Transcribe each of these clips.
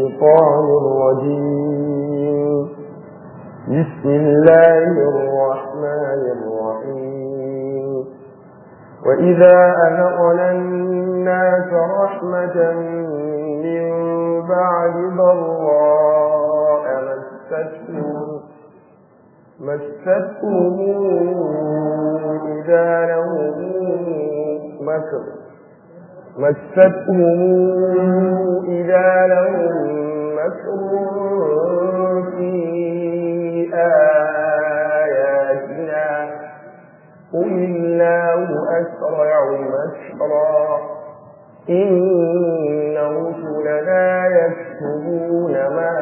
الشيطان الرجيم بسم الله الرحمن الرحيم وإذا أذقنا الناس رحمة من بعد ضراء مستهم مستهم إذا لهم مكر مستهم إذا لهم مكر في آياتنا قل الله أسرع مكرا إن رسلنا يكتبون ما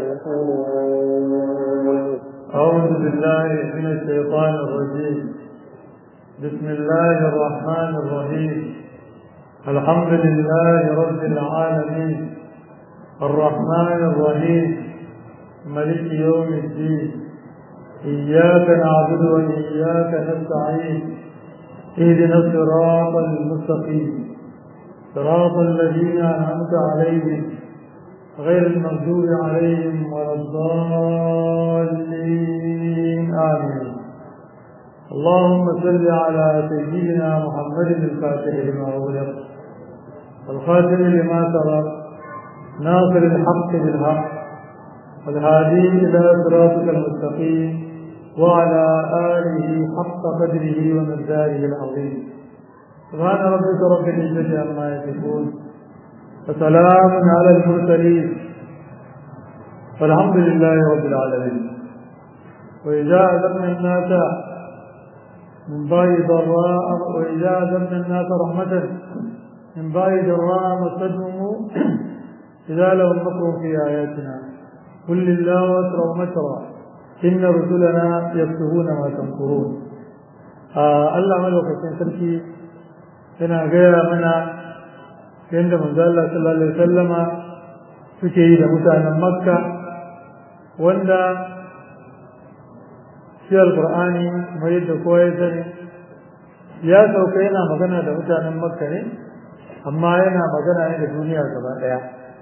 تنكرون أعوذ بالله من الشيطان الرجيم بسم الله الرحمن الرحيم الحمد لله رب العالمين الرحمن الرحيم ملك يوم الدين إياك نعبد وإياك نستعين اهدنا الصراط المستقيم صراط الذين أنعمت عليهم غير المغضوب عليهم ولا الضالين آمين اللهم صل على سيدنا محمد الفاتح لما أغلق الخاتم لما سبق ناصر الحق بالحق والهادي إلى صراطك المستقيم وعلى آله حق قدره ومقداره العظيم سبحان ربك رب العزة عما يصفون وسلام على المرسلين والحمد لله رب العالمين وإذا أذقنا الناس من بعد ضراء وإذا أذقنا الناس رحمة من بعد ضراء مستهم إذا لهم مكر في آياتنا قل لله أسرع مكرا إن رسلنا يكتبون ما تمكرون آه الله ملوك سركي yana gaya mana yadda manzo Allah sallallahu alaihi wasallama suke yi da mutanen Makka wanda shi alqur'ani kuma yadda kowa ya sani ya sauka yana magana da mutanen Makka ne amma yana magana ne da duniya gaba daya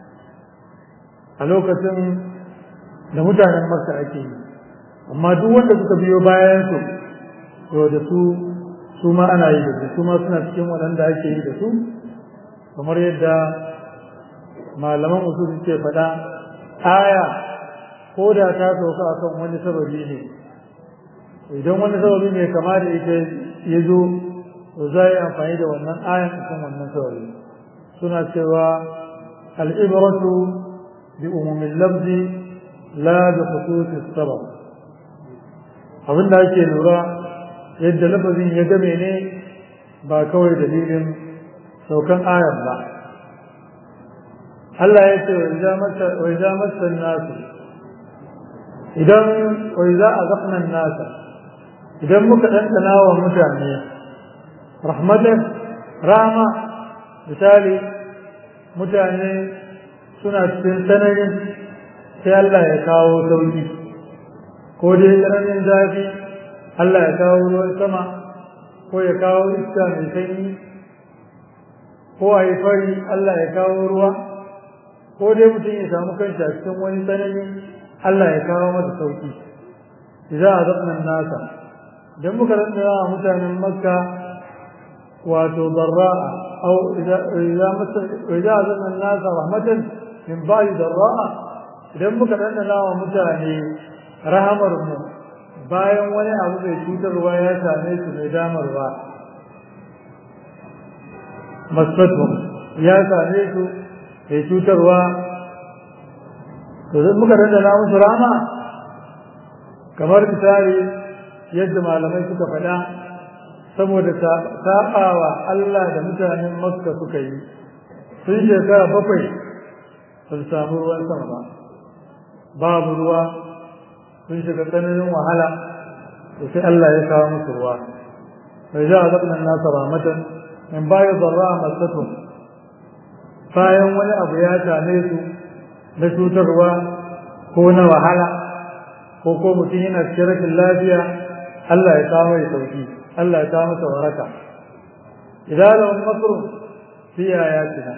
a lokacin da mutanen Makka ake yi amma duk wanda suka biyo bayan su to da su su ma ana yi da su su ma suna cikin waɗanda ake yi da su kamar yadda malaman usul suke faɗa aya ko da ta sauka akan wani sababi ne idan wani sababi ne kama da ita ya zo to za yi amfani da wannan ayan akan wannan sababi suna cewa al'ibratu bi umumin lafzi la bi khususis sabab abinda ake lura yadda lafazin ya game ne ba kawai dalilin saukan ayar ba Allah ya ce wai za masan nasu idan wai za a zafnan nasa idan muka ɗanɗana wa mutane rahmatan rama misali mutane suna cikin tsananin sai Allah ya kawo sauki ko dai tsananin zafi Allah ya kawo ruwan sama ko ya kawo iska mai sanyi ko a yi fari Allah ya kawo ruwa ko dai mutum ya samu kanshi a cikin wani tsanani Allah ya kawo masa sauki idza azabna nasa dan muka rantsa mutanen makka wato darra'a aw idza idza masa idza azabna nasa rahmatan min ba'di darra'a idan muka rantsa wa mutane rahamar mu bayan wani abu mai cutarwa ya same su mai damarwa masfatu ya same su mai cutarwa to zai muka dandana musu rama kamar misali yadda malamai suka faɗa saboda saɓawa Allah da mutanen Makka suka yi sun shekara bakwai ba su samu ruwan sama ba babu ruwa sun shiga tsananin wahala to sai Allah ya kawo musu ruwa bai za a zaɓa nasa ramatan in bayan zarra masatu bayan wani abu ya same su na cutarwa ko na wahala ko ko mutum yana cikin rashin lafiya Allah ya kawo mai sauki Allah ya kawo masa waraka idan lahum makru fi ayatina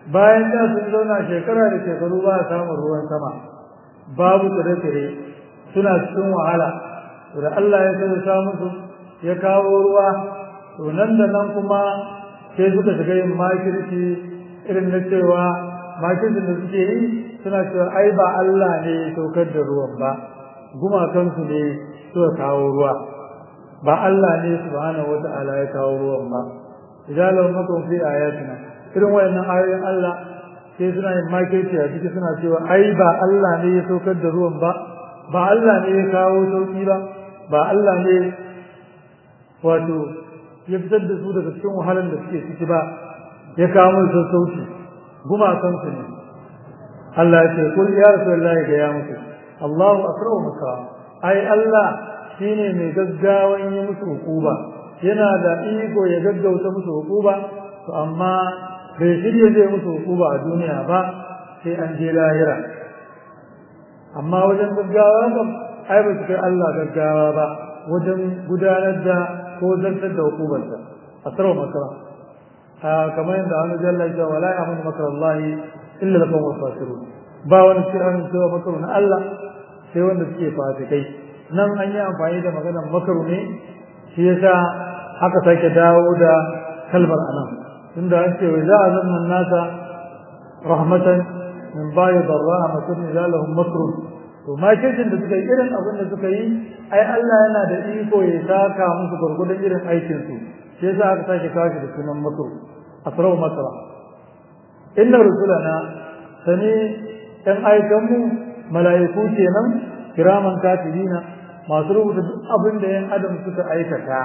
bayan da sun zauna shekara da shekaru ba a samun ruwan sama babu tsire-tsire suna cikin wahala da Allah ya sai musu ya kawo ruwa to nan da nan kuma sai suka shiga yin makirci irin na cewa makircin da suke yi suna cewa ai ba Allah ne ya saukar da ruwan ba gumakansu ne suka kawo ruwa ba Allah ne subhanahu wata'ala ya kawo ruwan ba idan lahu makum fi ayatina irin wayannan ayoyin Allah sai suna yin makirci a ciki suna cewa ai ba Allah ne ya saukar da ruwan ba ba Allah ne ya kawo sauki ba ba Allah ne wato ya fitar da su daga cikin wahalar da suke ciki ba ya kawo musu sassauci gumakansu ne Allah ya ce kul ya rasulullahi ga ya muku Allahu akramu maka ai Allah shine mai gaggawan yi musu hukuba yana da iko ya gaggauta musu hukuba to amma bai shirye zai musu hukuba a duniya ba sai an je lahira amma wajen gaggawa kam ai ba su kai Allah gaggawa ba wajen gudanar da ko zartar da hukumarsa a sarwa makara kamar yadda wani jalla ya wala ya mun makar Allah illa lakum wasfasirun ba wani kiran cewa makaru na Allah sai wanda suke fasikai nan an yi amfani da maganar makaru ne shi yasa aka sake dawo da kalmar anan tunda an ce wa za a zanna nasa rahmatan min bayi darra masun ila lahum makrun to makircin da suka yi irin abin da suka yi ai Allah yana da iko ya saka musu gurgudun irin aikin su shi yasa aka sake kashi da sunan makru asrau makra inna rusulana sani ɗan aikanmu mala'iku kenan kiraman katibina masu rubuta duk abin da yan adam suka aikata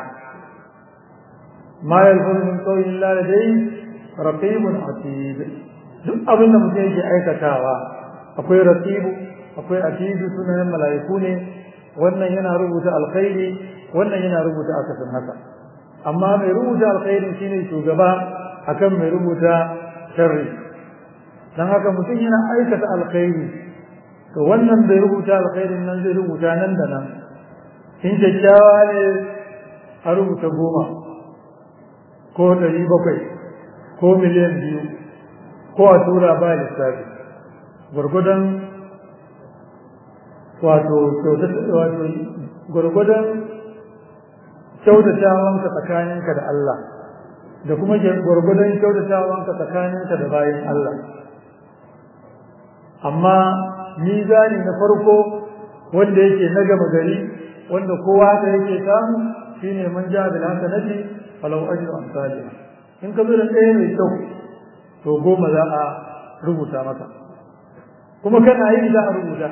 ma yalfuru min qawlin la ladai raqibun atid duk abin da mutum yake aikatawa akwai raqibu akwai atidu sunan mala'iku ne wannan yana rubuta alkhairi wannan yana rubuta akasin haka amma mai rubuta alkhairi shine shugaba akan mai rubuta sharri dan haka mutum yana aikata alkhairi to wannan bai rubuta alkhairin nan zai rubuta nan da nan in kyakkyawa ne a rubuta goma ko ɗari bakwai ko miliyan biyu ko a tura ba lissafi gwargwadon wato gwargwadon kyautatawanka tsakaninka da Allah da kuma gwargwadon kyautatawanka tsakaninka da bayan Allah amma mizani na farko wanda yake na gama gari wanda kowa da yake samu shine man ja bil hasanati falau ajru amsalih in ka zo da ɗaya mai kyau to goma za a rubuta maka kuma kana yi za a rubuta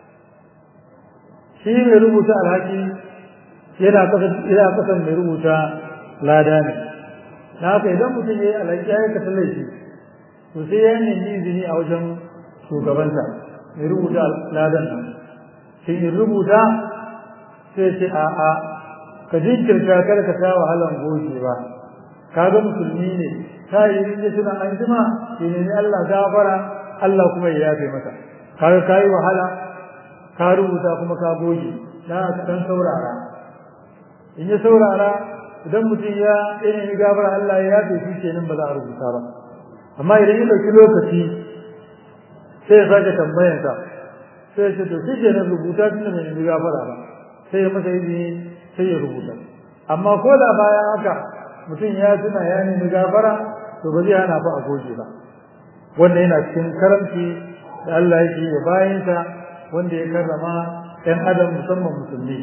shi mai rubuta alhaki yana kasan yana kasan mai rubuta lada ne na haka idan mutum ya yi alhaki ya yi kasan laifi to sai ya nemi izini a wajen shugabanta mai rubuta ladan nan sai in rubuta sai ce a'a ka jinkirta kar ka sha wahalan gogewa ka ga musulmi ne ta yi rinje suna an jima ke nemi Allah gafara Allah kuma ya yafe masa kaga ka yi wahala ka rubuta kuma ka goge na ka dan saurara in ya saurara idan mutum ya nemi gafara Allah ya yafe shi kenan ba za a rubuta ba amma idan ya ɗauki lokaci sai ya sake tambayansa sai ya ce to shi kenan rubuta tun da bai nemi gafara ba sai ya masa izini sai ya rubuta amma ko da bayan haka mutum ya tuna ya nemi gafara to ba zai hana fa a goge ba wanda yana cikin karamci da Allah yake ya bayansa wanda ya karrama ɗan adam musamman musulmi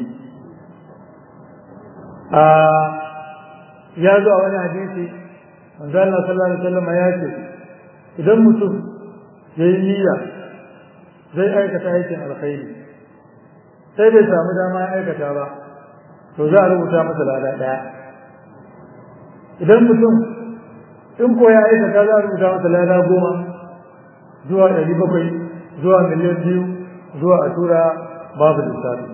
a ya zo a wani hadisi manzo Allah sallallahu alaihi wasallam ya ce idan mutum yayi niyya zai aikata aikin alkhairi sai bai samu dama ya aikata ba to za a rubuta masa lada daya idan mutum in ko ya aikata za a rubuta masa lada goma zuwa ɗari bakwai zuwa miliyan biyu zuwa a tura babu lissafi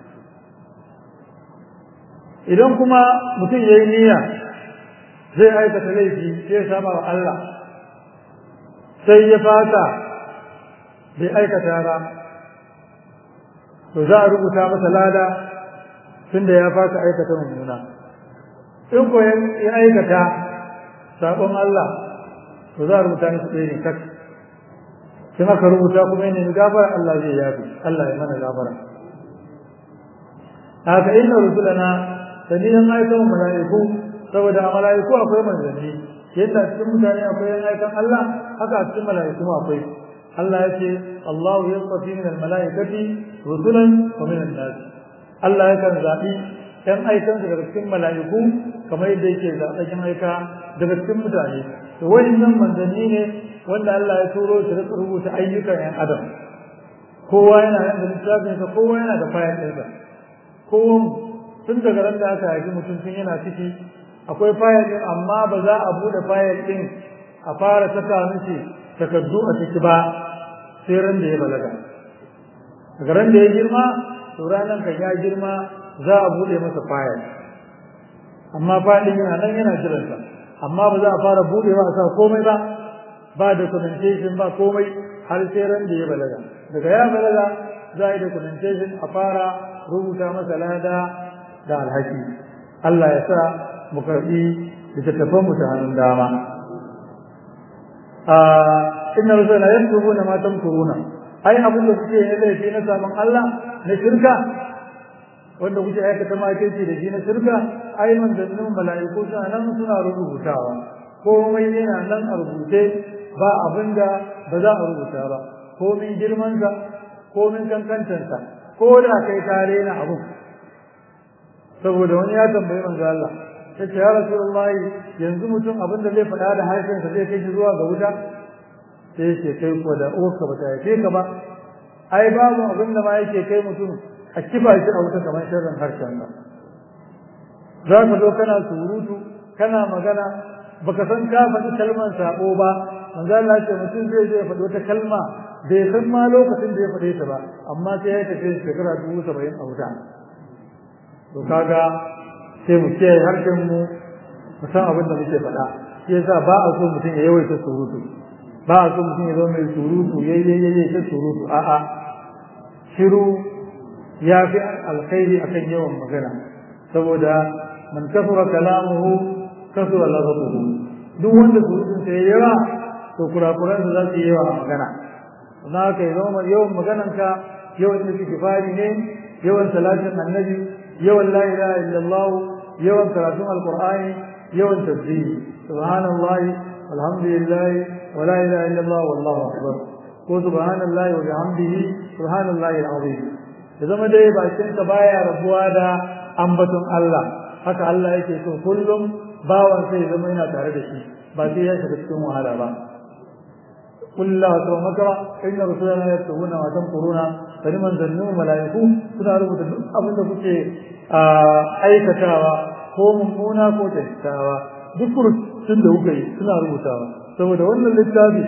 idan kuma mutum ya yi niyya zai aikata laifi sai ya saba wa Allah sai ya fata bai aikata ba to za a rubuta masa lada tunda ya fata aikata mummuna in ko ya aikata sabon Allah to za a rubuta musu ɗaya ne tak sun aka rubuta kuma yana gafara Allah zai yafi Allah ya mana gafara haka inna rusulana saniyan aikan mala'iku saboda a mala'iku akwai manzanni yadda cikin mutane akwai yan aikan Allah haka a cikin mala'iku akwai Allah ya ce Allah ya tsafi min al-mala'ikati rusulan wa min an-nas Allah yakan zabi yan aikan daga cikin mala'iku kamar yadda yake zaɓen yan aika daga cikin mutane to wayannan manzanni ne wanda Allah ya turo shi da rubuta ayyukan yan adam kowa yana nan da littafinsa kowa yana da fayil ɗinsa kowa tun daga ran da aka haifi mutum tun yana ciki akwai fayil ɗin amma ba za a buɗe fayil ɗin a fara saka mishi takardu a ciki ba sai ran da ya balaga daga ran da ya girma to ranar kan ya girma za a buɗe masa fayil amma fayil yana nan yana jiransa amma ba za a fara buɗewa a sa komai ba ba documentation ba komai har sai ran da ya balaga daga ya balaga za a yi documentation a fara rubuta masa lada da alhaki Allah ya sa mu karɓi littattafan mu ta hannun dama inna rusula yaktubuna ma tamkuruna ai abin da kuke yi laifi na saman Allah na shirka wanda kuke aikata makirci da shi na shirka ai manzannin mala'iku suna nan suna rubutawa komai yana nan a rubuce ba abin da ba za a rubuta ba komin girmansa komin kankantansa ko da kai tare na abu saboda wani ya tambayi manzo Allah yace ya rasulullahi yanzu mutum abin da zai faɗa da harshensa zai kai shi zuwa ga wuta sai yake kai ko da uwarka ba ta haife ka ba ai babu abin da ma yake kai mutum a kifa shi a wuta kamar sharrin harshen ba za ka zo kana surutu kana magana baka san ka faɗi kalmar sabo ba manzo Allah ce mutum zai je faɗi wata kalma bai san ma lokacin da ya faɗe ta ba amma sai ya tafi shekara dubu saba'in a wuta to kaga sai mu kiyaye harshen mu mu san abin da muke faɗa shi yasa ba a so mutum ya yawaita surutu ba a so mutum ya zama mai surutu yayyayyaye ta surutu a'a shiru ya fi alkhairi akan yawan magana saboda man kasura kalamuhu kasura lafatuhu duk wanda surutun sa yawa to kurakuran za su yi yawa a magana na haka ya zama yawan magananka yawan istighfari ne yawan salatin annabi yawan la ilaha illallah yawan karatun alqur'ani yawan tasbih subhanallah alhamdulillah wa la ilaha illallah wallahu akbar ko subhanallah wa bihamdihi subhanallah alazim ya zama dai bakin ka baya rabuwa da ambaton Allah haka Allah yake so kullum bawan sai ya zama yana tare da shi ba sai ya shiga cikin wahala ba قل الله سوى مكرا إن رسولنا يكتبون ما تنقرون فلمن ظنوا ملائكو suna rubuta duk abin da kuke aikatawa ko mummuna ko tattawa duk rubutun da kuka yi suna rubutawa saboda wannan littafi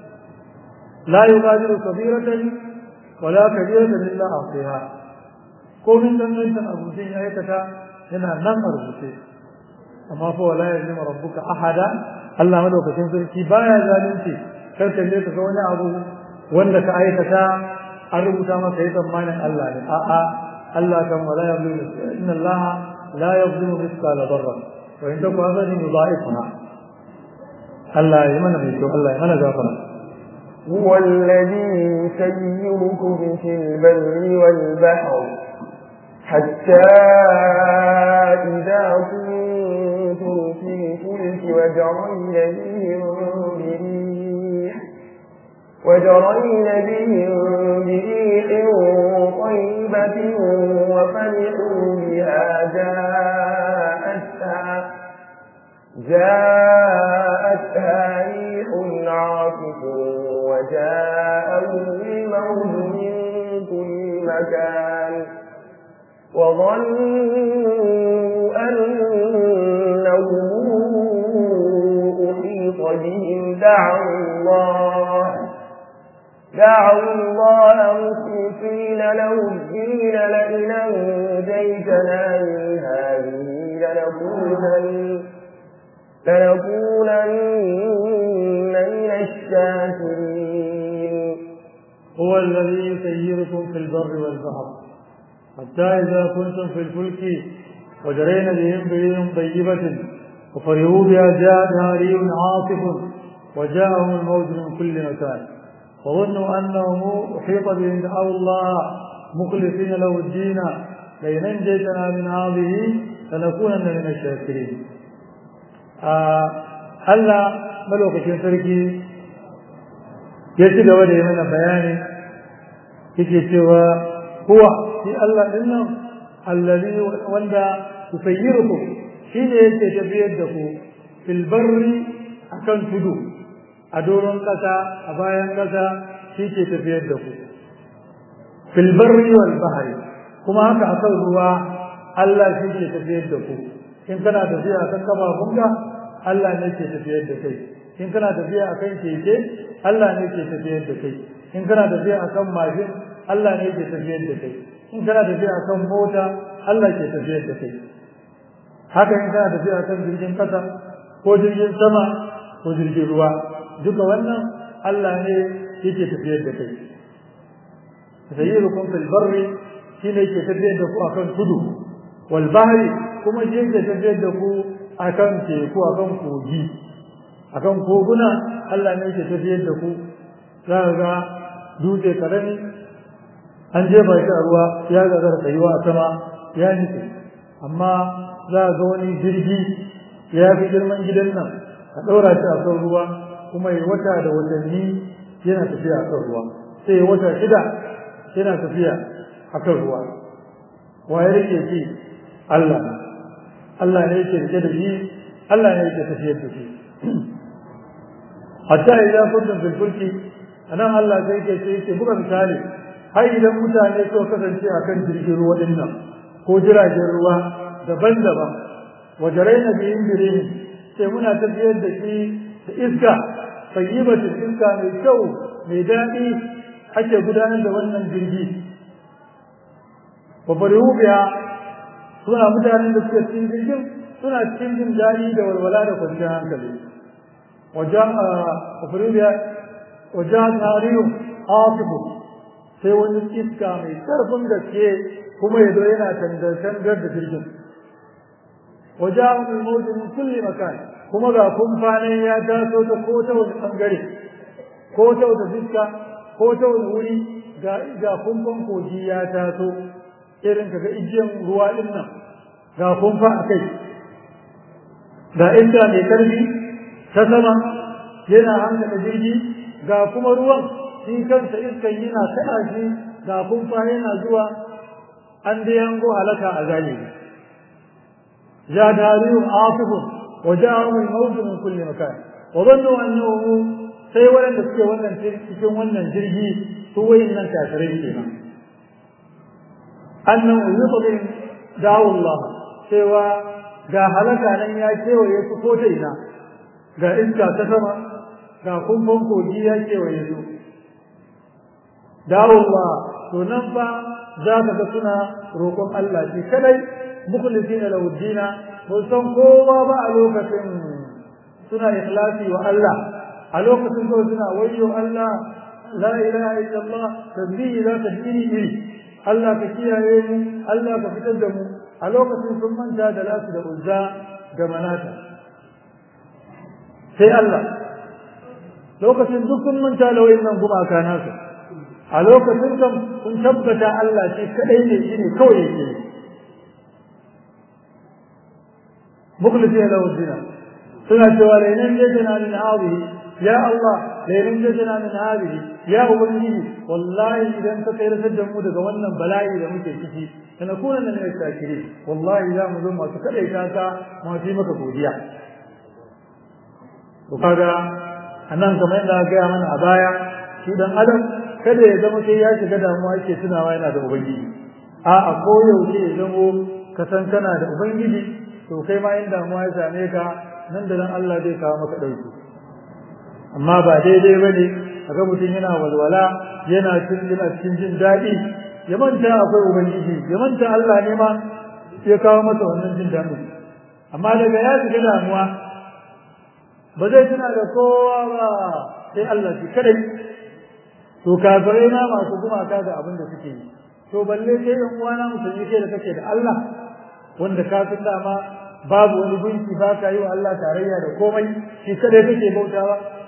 la yughadiru kabiratan wala kabiratan illa ahsaha ko min dangantan abutin ya aikata yana nan a rubuce amma fa wala yazlimu rabbuka ahada Allah madaukakin sarki baya zalunci kar ka je ka ga wani abu wanda ka aikata an rubuta maka yi tsammanin Allah ne a'a Allah kan wala yuzlimu inna Allah la yuzlimu mithqala dharra wa in taku hazani yudha'ifha Allah ya mana mai kyau Allah ya mana gafara هو الذي يسيركم في البر والبحر حتى إذا كنتم في الفلك وجرين بهم بريح وجرين بهم بريح طيبة وفرحوا بها جاءتها جاءتها ريح عاصف وجاءهم الموت من كل مكان وظنوا أنهم أحيط بهم دعوا الله دعوا الله مخلصين له الدين لئن أنجيتنا من هذه لنكونن لنكونن من الشاكرين هو الذي يسيركم في البر والبحر حتى إذا كنتم في الفلك وجرين بهم بريح طيبة وفرحوا بها جاءتها ريح عاصف وجاءهم الموت من كل مكان وظنوا أنهم أحيط بهم دعوا الله مخلصين له الدين لئن أنجيتنا من هذه لنكونن من الشاكرين Allah malokacin sarki ya ci gaba da yi mana bayani yake cewa huwa shi Allah din nan allazi wanda tusayyiruku shi ne yake tafiyar da ku fil barri akan tudu a doron kasa a bayan kasa shi ke tafiyar da ku fil barri wal bahri kuma haka akan ruwa Allah shi ke tafiyar da ku in kana tafiya akan kafafunka Allah ne ke tafiyar da kai in kana tafiya akan keke Allah ne ke tafiyar da kai in kana tafiya akan mashin Allah ne ke tafiyar da kai in kana tafiya akan mota Allah ke tafiyar da kai haka in kana tafiya akan jirgin kasa ko jirgin sama ko jirgin ruwa duka wannan Allah ne yake tafiyar da kai sayyirukum fil barri shine yake tafiyar da ku akan tudu wal bahri kuma shi yake tafiyar da ku akan teku akan kogi akan koguna Allah ne yake tafiyar da ku za ga dutse karami an jefa shi a ruwa ya gagara tsayuwa a sama ya nufi amma za ga wani jirgi ya fi girman gidan nan a ɗaura shi a kan ruwa kuma ya wata da watanni yana tafiya a kan ruwa sai ya wata shida yana tafiya a kan ruwa wa ya rike shi Allah Allah ne yake rike da shi Allah ne yake tafiyar da shi hatta idan kuntum fil fulki anan Allah sai yake ce yake buga misali har idan mutane so kasance akan jirgin ruwa din nan ko jiragen ruwa daban-daban wajaraina bi indirin sai muna tafiyar da shi da iska tayyibatin iska mai kyau mai daɗi ake gudanar da wannan jirgi wa barihu biya suna mutanen da suke cikin jirgin suna cikin jin daɗi da walwala da kwanciyar hankali wajen a barihu biya wajen tarihin asibu sai wani iska mai ƙarfin gaske kuma ya zo yana tangar da jirgin wajen mawujin min kulli makan kuma ga kumfanin ya taso ta ko ta wani bangare ko ta wata fiska ko ta wani wuri ga ga kumfan kogi ya taso irin kaga igiyan ruwa din nan ga kumfa a kai ga inda mai karfi ta sama yana hankala jirgi ga kuma ruwan shi kansa iskan yana kaɗa shi ga kumfa yana zuwa an da yango halaka a zalimi جاء داري عاصف وجاءهم الموت من كل مكان وظنوا انه sai waɗanda suke wannan cikin wannan jirgi su wayin nan kafirai kenan annan uyutu dawo Allah cewa ga halaka nan ya kewaye su ko ta ina ga iska ta sama ga kumfan kogi ya kewaye su dawo Allah to nan fa za ka ga suna roƙon Allah shi kadai mukhlisina lahu dina mun san kowa ba a lokacin suna ikhlasi wa Allah a lokacin ko suna wayyo Allah la ilaha illallah tasbihi la tasbihi iri Allah ka kiyaye mu Allah ka fitar da mu a lokacin sun manta da lasu da uzza da manata sai Allah lokacin duk sun manta da wayannan gumaka nasu a lokacin kan sun tabbata Allah shi kadai ne shine kawai yake مخلصين له الدين سنة ولئن جئتنا من هذه يا الله لئن جئتنا من هذه يا أبنجي والله إذا أنت خير سجمو دك wannan bala'i da muke ciki kana kuna nan ne shakiri wallahi za mu zo masu kada ita ka mu yi maka godiya to kaga anan kamar yadda aka gaya mana a baya shi dan adam kada ya zama sai ya shiga damuwa yake tunawa yana da ubangiji a a koyaushe ya zamo ka san kana da ubangiji to kai ma in damuwa ya same ka nan da nan Allah zai kawo maka ɗauki amma ba daidai ba ne a ga mutum yana walwala yana cin yana cikin jin daɗi ya manta akwai ubangiji ya manta Allah ne ma ya kawo masa wannan jin daɗi amma daga ya shiga damuwa ba zai tuna da kowa ba sai Allah shi kadai to kafirai ma masu gumaka da abin da suke yi to balle sai yan uwana musulmi kai da kake da Allah wanda ka san dama babu wani gunki ba ka yi wa Allah tarayya da komai shi kadai kake bautawa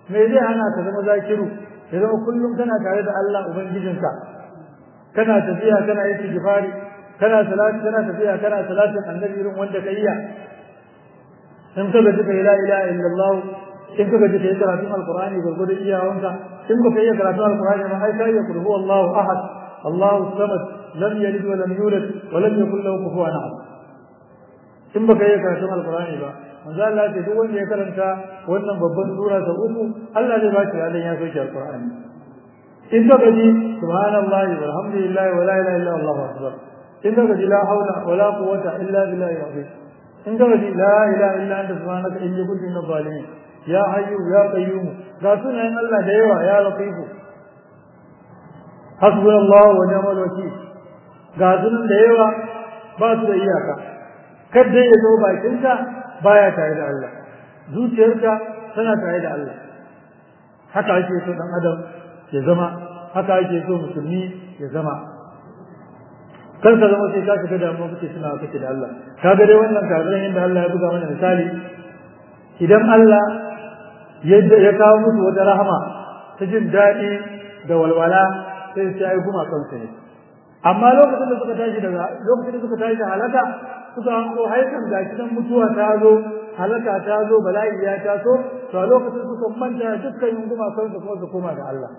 me zai hana ka zama zakiru ya zama kullum kana tare da Allah ubangijinka kana tafiya kana yin istighfari kana salati kana tafiya kana salatin annabi irin wanda ka iya in ka gaji kai la ilaha illallah in ka gaji kai karatun alqur'ani gurgudu iyawanka in ka yi karatun alqur'ani ma ai kai kulhu Allahu ahad Allahu samad lam yalid wa lam yulad wa lam yakul lahu kufuwan ahad in baka yi karatun alqur'ani ba manzo Allah ya ce duk wanda ya karanta wannan babban sura ta uku Allah zai ba shi ladan ya soke alqur'ani in ka gaji subhanallahi walhamdulillahi wa la ilaha illa Allahu akbar in ka gaji la haula wa la quwwata illa billahi al-azim in ka gaji la ilaha illa anta subhanaka inni kuntu minadh zalimin ya hayyu ya qayyum ga sunayen Allah da yawa ya latifu hasbunallahu wa ni'mal wakeel ga sunan da yawa ba su da iyaka kada ya zo bakinka baya tare da Allah zuciyarka tana tare da Allah haka ake so dan adam ya zama haka ake so musulmi ya zama kar ka zama sai ka shiga damuwa kake suna kake da Allah kaga dai wannan kafiran yadda Allah ya buga mana misali idan Allah yadda ya kawo musu wata rahama ta jin daɗi da walwala sai su yi guma kansu ne amma lokacin da suka tashi daga lokacin da suka tashi halaka suka hanko haikan gashi nan mutuwa ta zo halaka ta zo bala'i ya taso to a lokacin suka manta dukkan yunguma kansu kuma su koma ga Allah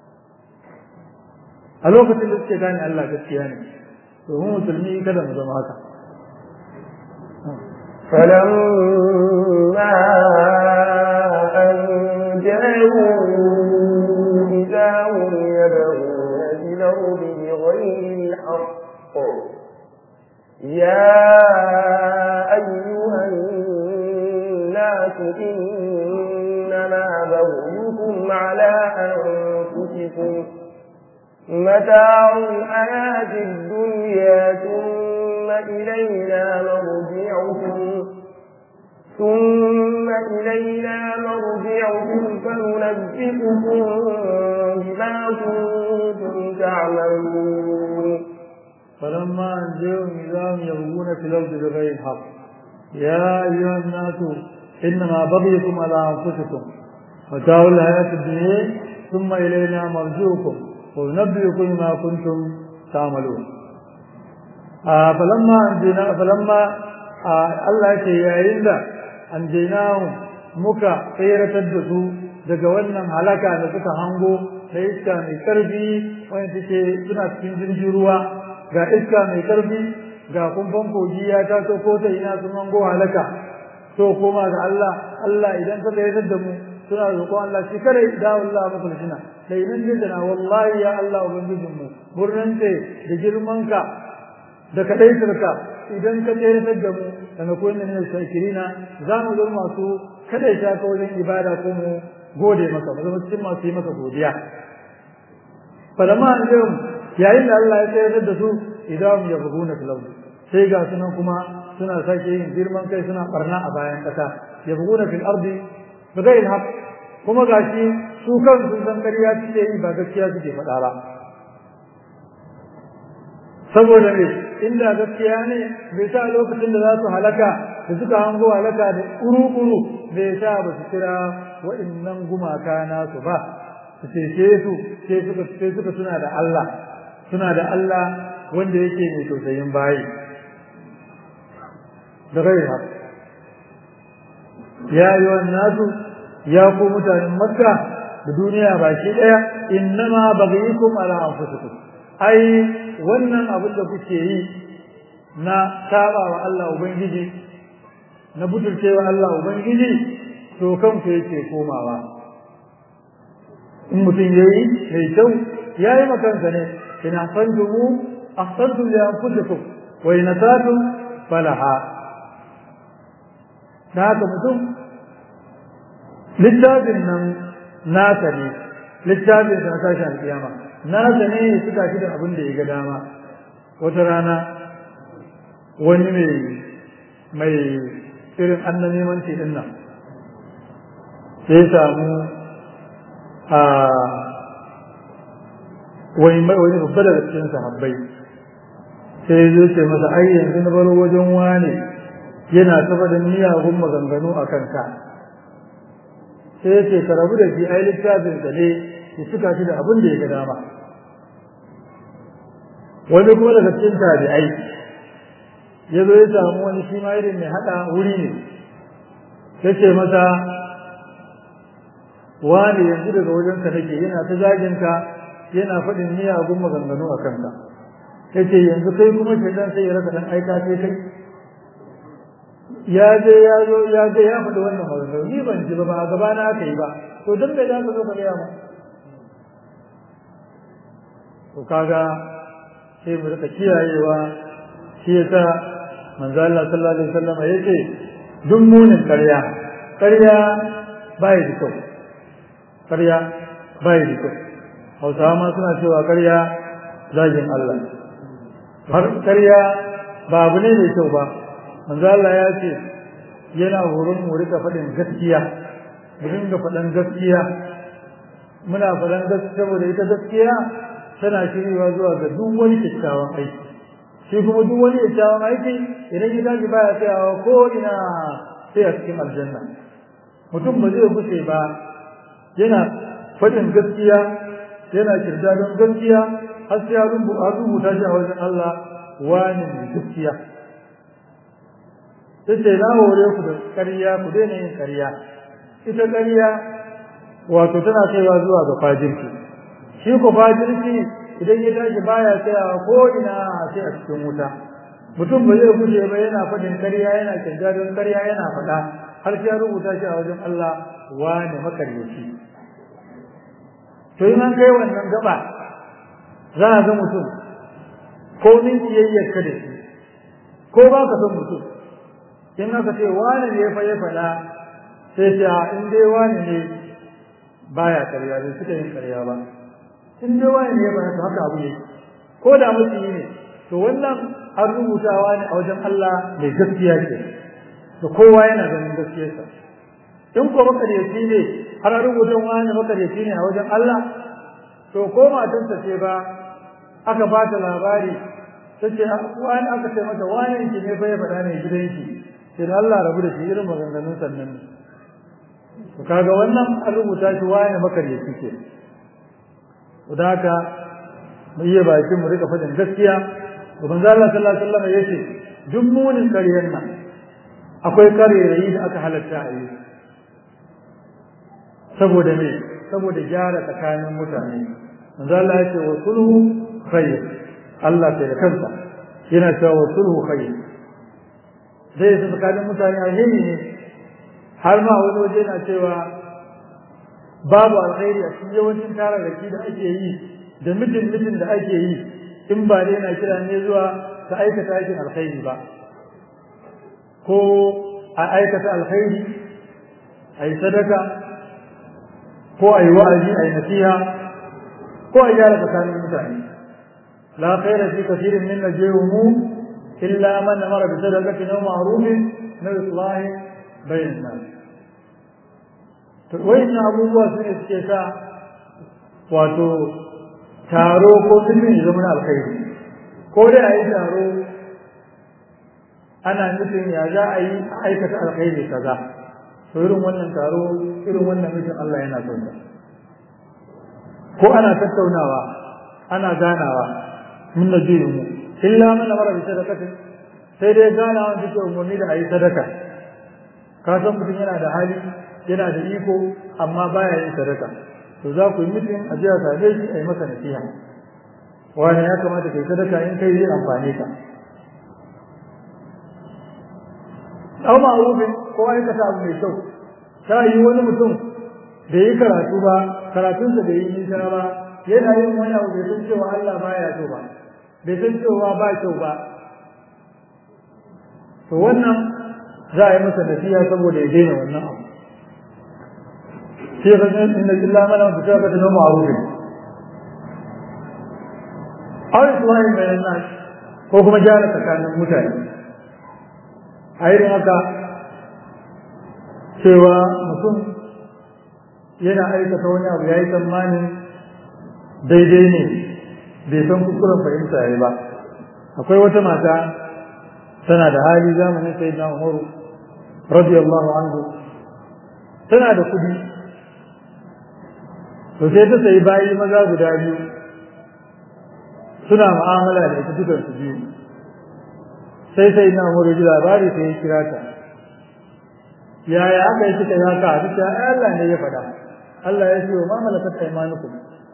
a lokacin da suke gane Allah gaskiya ne to mu musulmi kada mu zama haka فلما أنجاهم إذا هم يبغون في الأرض بغير الحق يا أيها الناس إنما بغيكم على أنفسكم متاع الحياة الدنيا ثم إلينا مرجعكم ثم إلينا مرجعكم فننبئكم بما كنتم تعملون فلما أنجيهم إذا هم يبغون في الأرض بغير الحق يا أيها الناس إنما بغيكم على أنفسكم متاع الحياة الدنيا ثم إلينا مرجعكم وننبئكم ما كنتم تعملون آه فلما أنجينا فلما آه الله يتيائل أنجيناهم مكا خيرة الدسو daga wannan halaka da suka hango da iska mai karfi wanda take suna cikin jirgin ruwa ga iska mai karfi ga kumfan kogi ya taso ko ta ina sun hango halaka to koma ga Allah Allah idan ka tsayar da mu suna roƙon Allah shi kare da Allah muku shina da idan jidana wallahi ya Allah ubangijin mu murnan ce da girman ka da kadaitarka idan ka tsayar da mu da na koyin ne shakirina za mu zama masu kadaita ka wajen ibada ko mu gode maka mu zama cikin masu yi maka godiya falama an yayin da Allah ya tsayar da su idan ya buguna fil ardi sai ga sunan kuma suna sake yin girman kai suna barna a bayan kasa ya buguna fil ardi bighairi haqq kuma gashi su kan sun san ƙarya suke yi ba gaskiya suke faɗa ba saboda me inda gaskiya ne bai sa lokacin da za su halaka da suka hango halaka da uru-uru bai sa ba su kira wa'innan gumaka nasu ba su cece su sai suka sai suka suna da Allah suna da Allah wanda yake mai tausayin bayi da gaira ya yi wa nasu ya ku mutanen makka da duniya baki daya innama baghikum ala anfusikum ai wannan abin da kuke yi na saba wa Allah ubangiji na butulcewa Allah ubangiji to kanku yake komawa in mutum yayi mai kyau yayi makansa ne in ahsantumu ahsantum li anfusikum wa in asatum falaha da haka mutum littafin nan nasa ne littafin sa tashi alƙiyama nasa ne ya suka shi da abin da ya ga dama wata rana wani mai mai irin annan neman ce din nan sai samu a wani wani babba daga cikin sahabbai sai zai ce masa ai yanzu na baro wajen wane yana saba da miyagun maganganu a kanka sai ya ce ka rabu da shi ai littafin sa ne ya cika shi da abin da ya ga dama wani kuma daga cikin tabi'ai ya zo ya samu wani shi ma irin mai haɗa wuri ne ya ce masa wani yanzu daga wajenka nake yana ta zaginka yana faɗin miyagun maganganu a kanka ya ce yanzu kai kuma shaidan sai ya rasa ɗan aika sai kai ya je ya zo ya je ya faɗi wannan maganganu ni ban ji ba ba a gaba na aka yi ba to don me za ka zo ka gaya mu to kaga sai mu rika kiyayewa shi yasa manzo Allah sallallahu alaihi wasallam yace duk munin ƙarya ƙarya bai da kyau ƙarya bai da kyau Hausawa ma suna cewa ƙarya zagin Allah har ƙarya ba abu ne mai kyau ba manzo Allah ya ce yana horon mu rika faɗin gaskiya mu dinga faɗan gaskiya muna faɗan gaskiya saboda ita gaskiya tana shiryewa zuwa ga duk wani kyakkyawan aiki shi kuma duk wani kyakkyawan aiki idan ya tashi baya tsayawa ko ina sai a cikin aljanna mutum ba zai gushe ba yana faɗin gaskiya yana kirda don gaskiya har sai ya rubuta shi a wajen Allah wani mai gaskiya sai ce na hore ku da ƙarya ku daina yin ƙarya ita ƙarya wato tana kaiwa zuwa ga fajirki shi ko fajirki idan ya tashi baya tsayawa ko ina sai a cikin wuta mutum ba zai guje ba yana faɗin ƙarya yana kirga don ƙarya yana faɗa har sai ya rubuta shi a wajen Allah wane makaryaci to in an kai wannan gaba za a ga mutum ko min kiyayyar ka da shi ko ba ka son mutum in aka ce wane ne fa ya faɗa sai ce in dai wane ne baya karya bai suka yin karya ba in dai wani ne ba haka abu ne ko da mutum ne to wannan an rubutawa ne a wajen Allah mai gaskiya ce to kowa yana ganin gaskiyarsa in ko makaryaci ne har rubuta wani makaryaci ne a wajen Allah to ko matarsa ce ba aka ba ta labari ta ce wani aka ce mata wani ki ne fa ya faɗa ne gidanki sai da Allah rabu da shi irin maganganun sannan ne to kaga wannan an rubuta shi wani makaryaci ce to da haka mu iya bakin mu rika faɗin gaskiya to manzo Allah sallallahu alaihi wasallam yace duk munin ƙaryar nan akwai ƙarerayi da aka halatta a yi saboda me saboda gyara tsakanin mutane manzo Allah yace wa sulhu khair Allah sai da kansa yana cewa wa sulhu khair zai su tsakanin mutane alheri ne har ma wani waje na cewa babu alkhairi a cikin yawancin tararraki da ake yi da mitin mitin da ake yi in ba dai na kira ne zuwa ta aikata aikin alkhairi ba ko a aikata alkhairi a yi sadaka ko a yi wa'azi a yi nasiha ko a gyara tsakanin mutane la khaira fi kathirin min najwahum illa man amara bi sadaqatin aw ma'rufin na islahi bainan nas to wayannan abubuwa su ne suke sa wato taro ko sulmi ya zama alkhairi ko dai a yi taro ana nufin ya za a yi aikata alkhairi kaza to irin wannan taro irin wannan mutum Allah yana son sa ko ana tattaunawa ana ganawa mun najiru mu illa man amara bi sadaqatin sai dai ganawa take umarni da ayi sadaka ka san mutum yana da hali yana da iko amma baya yin sadaka to za ku yi mutum a jiya same shi a yi masa nasiha wani ya kamata kai sadaka in kai zai amfane ka aw ma'rufin ko aikata abu mai kyau ta yi wani mutum da yi karatu ba karatunsa da yi nisa ba yana yin wani abu bai san cewa Allah baya so ba bai san cewa ba kyau ba to wannan za a yi masa nasiha saboda ya daina wannan abu sai ga inna illa man fitaka da ma'rufin aw islahi bayan nas ko kuma gyara tsakanin mutane a irin haka cewa mutum yana aikata wani abu ya yi tsammanin daidai ne bai san kuskuren fahimta ya ba akwai wata mata tana da hali zamanin sai na umaru radiyallahu anhu tana da kudi to sai ta sayi bayi maza guda biyu suna mu'amala da ita dukan su biyu sai sai na umar ji labari sai ya kira ta yaya aka yi suka yi haka a duk ai Allah ne ya faɗa Allah ya ce wa ma malakat aymanukum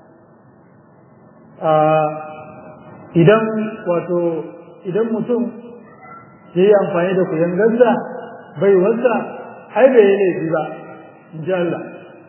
a idan wato idan mutum ya yi amfani da kuyan gazza bai wasa ai bai yi laifi ba in ji Allah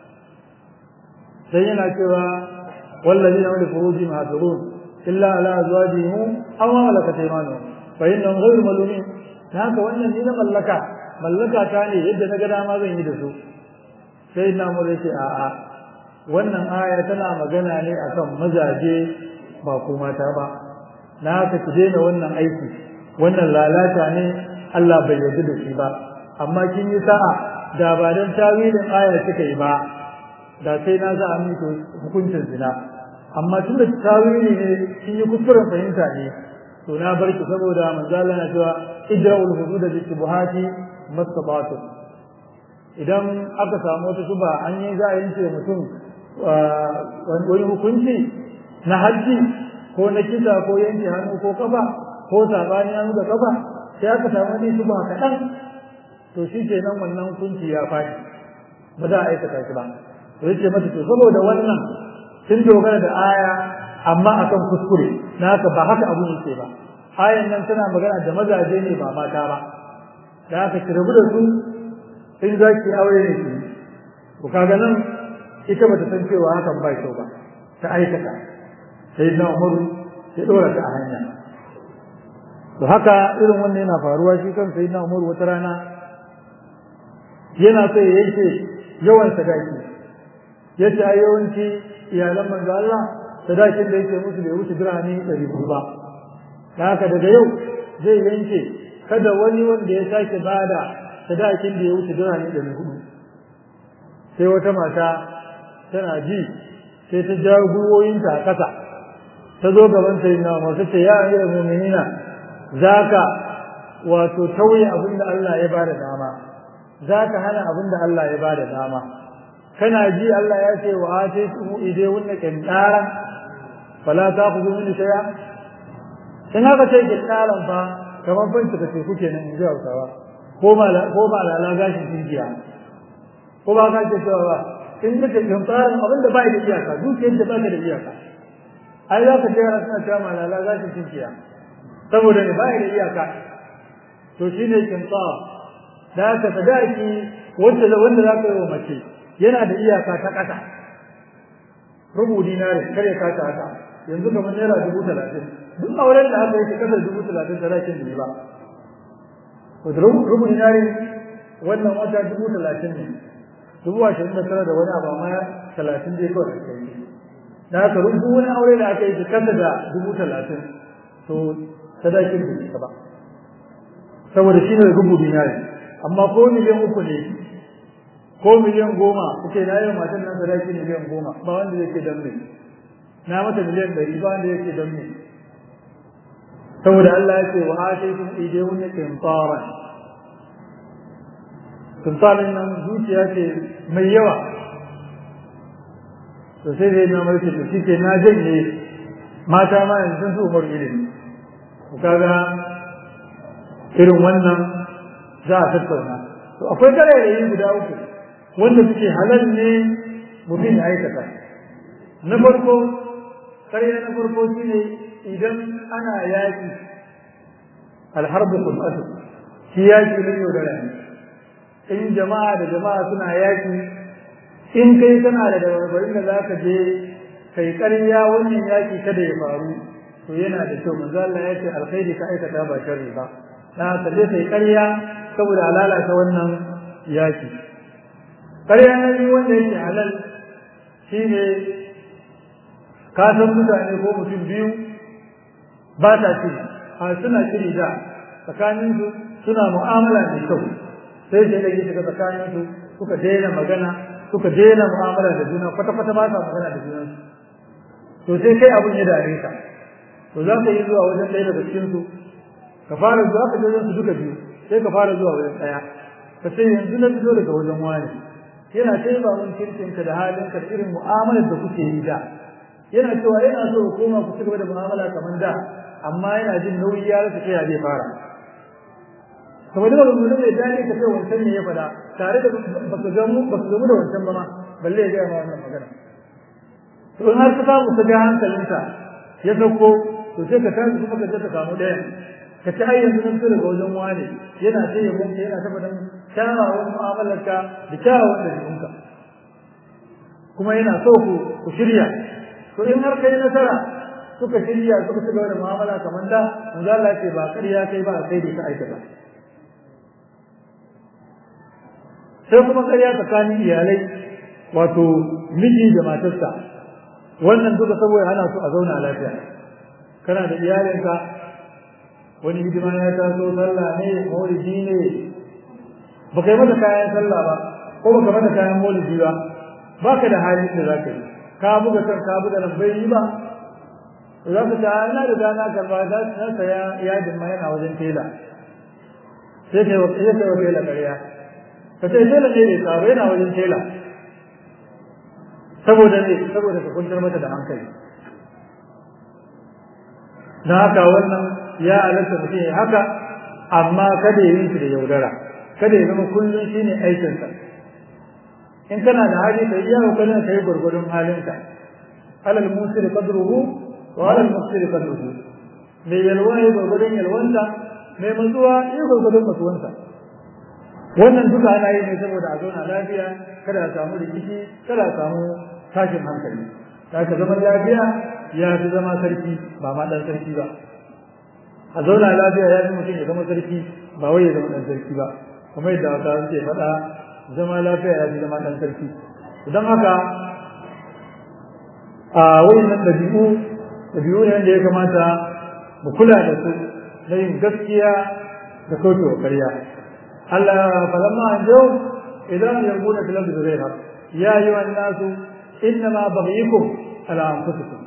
sai yana cewa wallazi na wani furuji mahadurun illa ala azwajihim aw ma malakat aymanuhum fa innahum ghayru malumin haka wannan ni na mallaka mallaka ta ne yadda na ga dama zan yi da su sai na mu ce a a wannan aya tana magana ne akan mazaje ba ko mata ba na haka ki daina wannan aiki wannan lalata ne Allah bai yarda da shi ba amma kin yi sa'a da ba dan tawilin aya kika yi ba da sai na za a miki hukuncin zina amma tun da tawili ne kin yi kuskuren fahimta ne to na bar ki saboda manzo Allah na cewa idra'ul hudud bi shubuhati mastata'tu idan aka samu wata shuba an yi za a yanke mutum wani hukunci na hajji ko na kisa ko yanke hannu ko kafa ko sabani hannu da kafa sai aka samu wani shuba kaɗan to shi ke nan wannan hukunci ya faɗi ba za a aikata shi ba to yace mata to saboda wannan sun dogara da aya amma akan kuskure na haka ba haka abun yake ba ayan nan tana magana da mazaje ne ba mata ba da haka ki rabu da su in za ki aure ne ki ku kaga nan ita bata san cewa hakan ba kyau ba ta aikata sai na umaru ya dora ta a hanya to haka irin wannan yana faruwa shi kan sai na umaru wata rana yana so ya yanke yawan sadaki yace ai yawanci iyalan manzo Allah sadakin da yake musu bai wuce dirhami 400 ba da haka daga yau zai yanke kada wani wanda ya sake bada sadakin da ya wuce dirhami 400 sai wata mata tana ji sai ta jawo gwiwoyinta a ƙasa ta zo gaban sai na masu ce ya amira mu'minina zaka wato tauye abin da Allah ya bada dama zaka hana abin da Allah ya bada dama kana ji Allah ya ce wa ataytum ide wunna kintaran fala ta'khudhu min shay'a in haka ce kintaran fa kamar ban ta ce kuke nan in ji Hausawa ko ma ko ma la gashin tinkiya ko ba ka ce cewa ba in kace kintaran abin da ba da iyaka dukiyar da ba da iyaka ai za ka ce ana suna cewa malala gashin tinkiya saboda ne ba da iyaka to shine kintar da ka sadaki wanda wanda za ka yi wa mace yana da iyaka ta ƙasa rubu dinari kare ka ta haka yanzu kamar naira dubu talatin duk auren da aka yi ta ƙasa dubu talatin sadakin da ba wato rubu dinari wannan wata dubu talatin ne dubu ashirin da tara da wani abu amma talatin dai kawai da kai da haka rubu wani aure da aka yi ta ƙasa da dubu talatin to sadakin da ba saboda shi ne rubu dinari amma ko miliyan uku ne ko miliyan goma kuke na yau matan nan sadaki miliyan goma ba wanda yake dan me na mata miliyan ɗari ba wanda yake dan me saboda Allah ya ce wa ataytum idayun qintaran qintaran nan zuciya ce mai yawa to sai dai na mulki to shike na janye mata ma yanzu sun su umar ilimi kaga irin wannan za a tattauna to akwai karairayi guda uku wanda suke halal ne mutum ya aikata na farko karya na farko shine idan ana yaki alharbu qul'atu shi yaki ne yau da rani in jama'a da jama'a suna yaki in kai kana da dabarbarin da zaka je kai karya wannan yaki kada ya faru to yana da kyau manzo Allah ya ce alkhairi ka aikata ba sharri ba na ka je kai karya saboda lalata wannan yaki ƙarya na biyu wanda yake halal shi ne ka san mutane ko mutum biyu ba ta shiri a suna shiri da tsakaninsu suna mu'amala mai kyau sai sai da yi shiga tsakaninsu suka daina magana suka daina mu'amala da juna kwata-kwata ba sa magana da junansu to sai kai abin ya dare ka to za ka yi zuwa wajen ɗaya daga cikinsu ka fara zuwa ka je wajen su duka biyu sai ka fara zuwa wajen ɗaya ka ce yanzu na fito daga wajen wani yana taiba mun kirkinka da halinka da irin mu'amalar da kuke yi da yana cewa yana so ku koma ku ci gaba da mu'amala kamar da amma yana jin nauyi ya rasa kai zai fara kamar da ba mu da dani ka ce wancan ne ya fada tare da baka ga mu baka ga mu da wancan ba ma balle ya ga ma wannan magana to in har ka samu ka ga hankalinka ya sauko to sai ka tashi kuma ka je ka samu ɗaya ka ci ayyan nan su daga wajen wane yana ce ya mutu yana tabbatar kyawawan mu'amalarka da kyawawan ɗabi'unka kuma yana so ku ku shirya to in har kai nasara suka shirya suka ci gaba da mu'amala kamar da manzo Allah ce ba ƙarya kai ba sai dai ka aikata sai kuma ƙarya tsakanin iyalai wato miji da matarsa wannan duka saboda ana so a zauna lafiya kana da iyalinka wani hidima ya taso sallah ne maulidi ne ba kai mata kayan sallah ba ko ba ka mata kayan maulidi ba ba ka da hali da za ka yi ka buga kan ka buga nan bai yi ba za ka ta ina da dana karba za su na saya yadin ma yana wajen tela sai kai wa sai kai wa tela ƙarya ka ce tela ne ne tsaro yana wajen tela saboda ne saboda ka kuntar mata da hankali na haka wannan ya halatta mutum ya haka amma kada ya yi shi da yaudara kada ya zama kullum shi ne aikinsa in kana da hali ka iya kokarin ka yi gwargwadon halinka alal musiri qadruhu wa alal musiri qadruhu mai yalwa ya gwargwadon yalwanta mai matsuwa ya gwargwadon matsuwansa wannan duka ana yi ne saboda a zauna lafiya kada a samu rikici kada a samu tashin hankali ka zaman lafiya ya fi zama sarki ba ma dan sarki ba a zauna lafiya ya fi mutum ya zama sarki ba wai ya zama dan sarki ba kuma yadda wata suke faɗa zama lafiya ya fi zama dan sarki don haka a wayannan ɗabi'u ɗabi'u ne wanda ya kamata mu kula da su na yin gaskiya da kaucewa ƙarya Allah falamma an jau idan yarbuna fil ardi ghayra ya ayyuhan nasu innama baghyukum ala anfusikum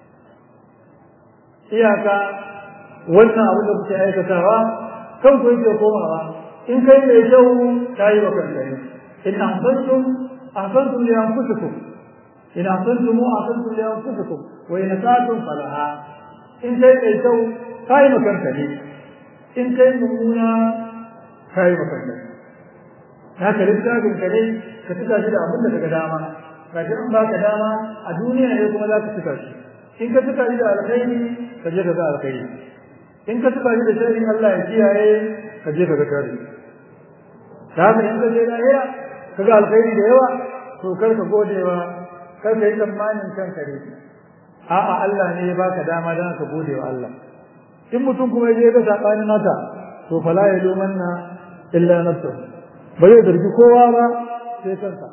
iyaka wannan abin da kuke aikatawa kan ku yake komawa in kai mai kyau ta yi wa kanka ne in ahsantum ahsantum li anfusikum in ahsantum ahsantum li anfusikum wa in asatum falaha in kai mai kyau ta yi wa kanka ne in kai mummuna ta yi wa kanka ne haka littafin ka ne ka tuka shi da abin da daga dama ga shi an baka dama a duniya ne kuma za ka tuka shi in ka tuka shi da alkhairi ka je ka ga alkhairi in ka tuka shi da sharri Allah ya kiyaye ka je ka ga sharri da haka in ka je lahira ka ga alkhairi da yawa to kar ka godewa kar ka yi tsammanin kanka ne a'a Allah ne ya baka dama dan ka gode wa Allah in mutum kuma ya je ga sabanin nata to fala ya lumanna illa nafsuhu ba zai zargi kowa ba sai kansa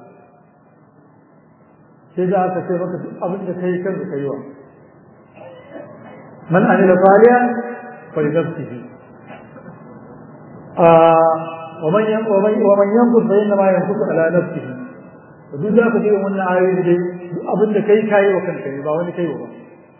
sai za ka ce maka duk abin da kai kanka kai wa man amila salihan fa li nafsihi wa man yan wa man wa man yanqus fa inna ma yanqus ala nafsihi duk za ka ji wannan ayoyi dai duk abin da kai kai wa kanka ba wani kai wa ba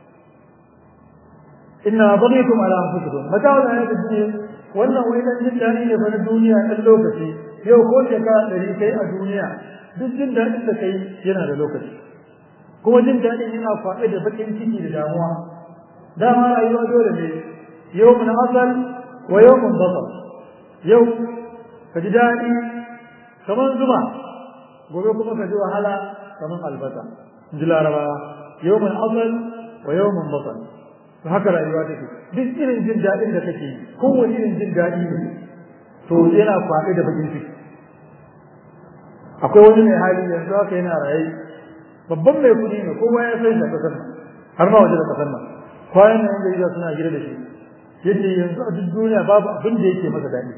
inna baghikum ala anfusikum mata'ul hayatid dunya wannan wai dan jin dadi ne fa na duniya dan lokaci yau ko shekara ɗari kai a duniya duk jin daɗin da kai yana da lokaci kuma jin daɗin yana faɗi da baƙin ciki da damuwa dama rayuwa dole ne yau mun asal wa yau mun basar yau ka ji daɗi kamar zuma gobe kuma ka ji wahala kamar albasa ji larabawa yau mun asal wa yau mun basar to haka rayuwa take duk irin jin daɗin da kake kowane irin jin daɗi ne to yana kwaɗe da bakin ciki akwai wani mai hali yanzu haka yana raye babban mai kuɗi ne kowa ya san shi a ƙasar nan har ma waje da ƙasar nan kwanan nan da suna gida da shi yace yanzu a duk duniya babu abin da yake masa daɗi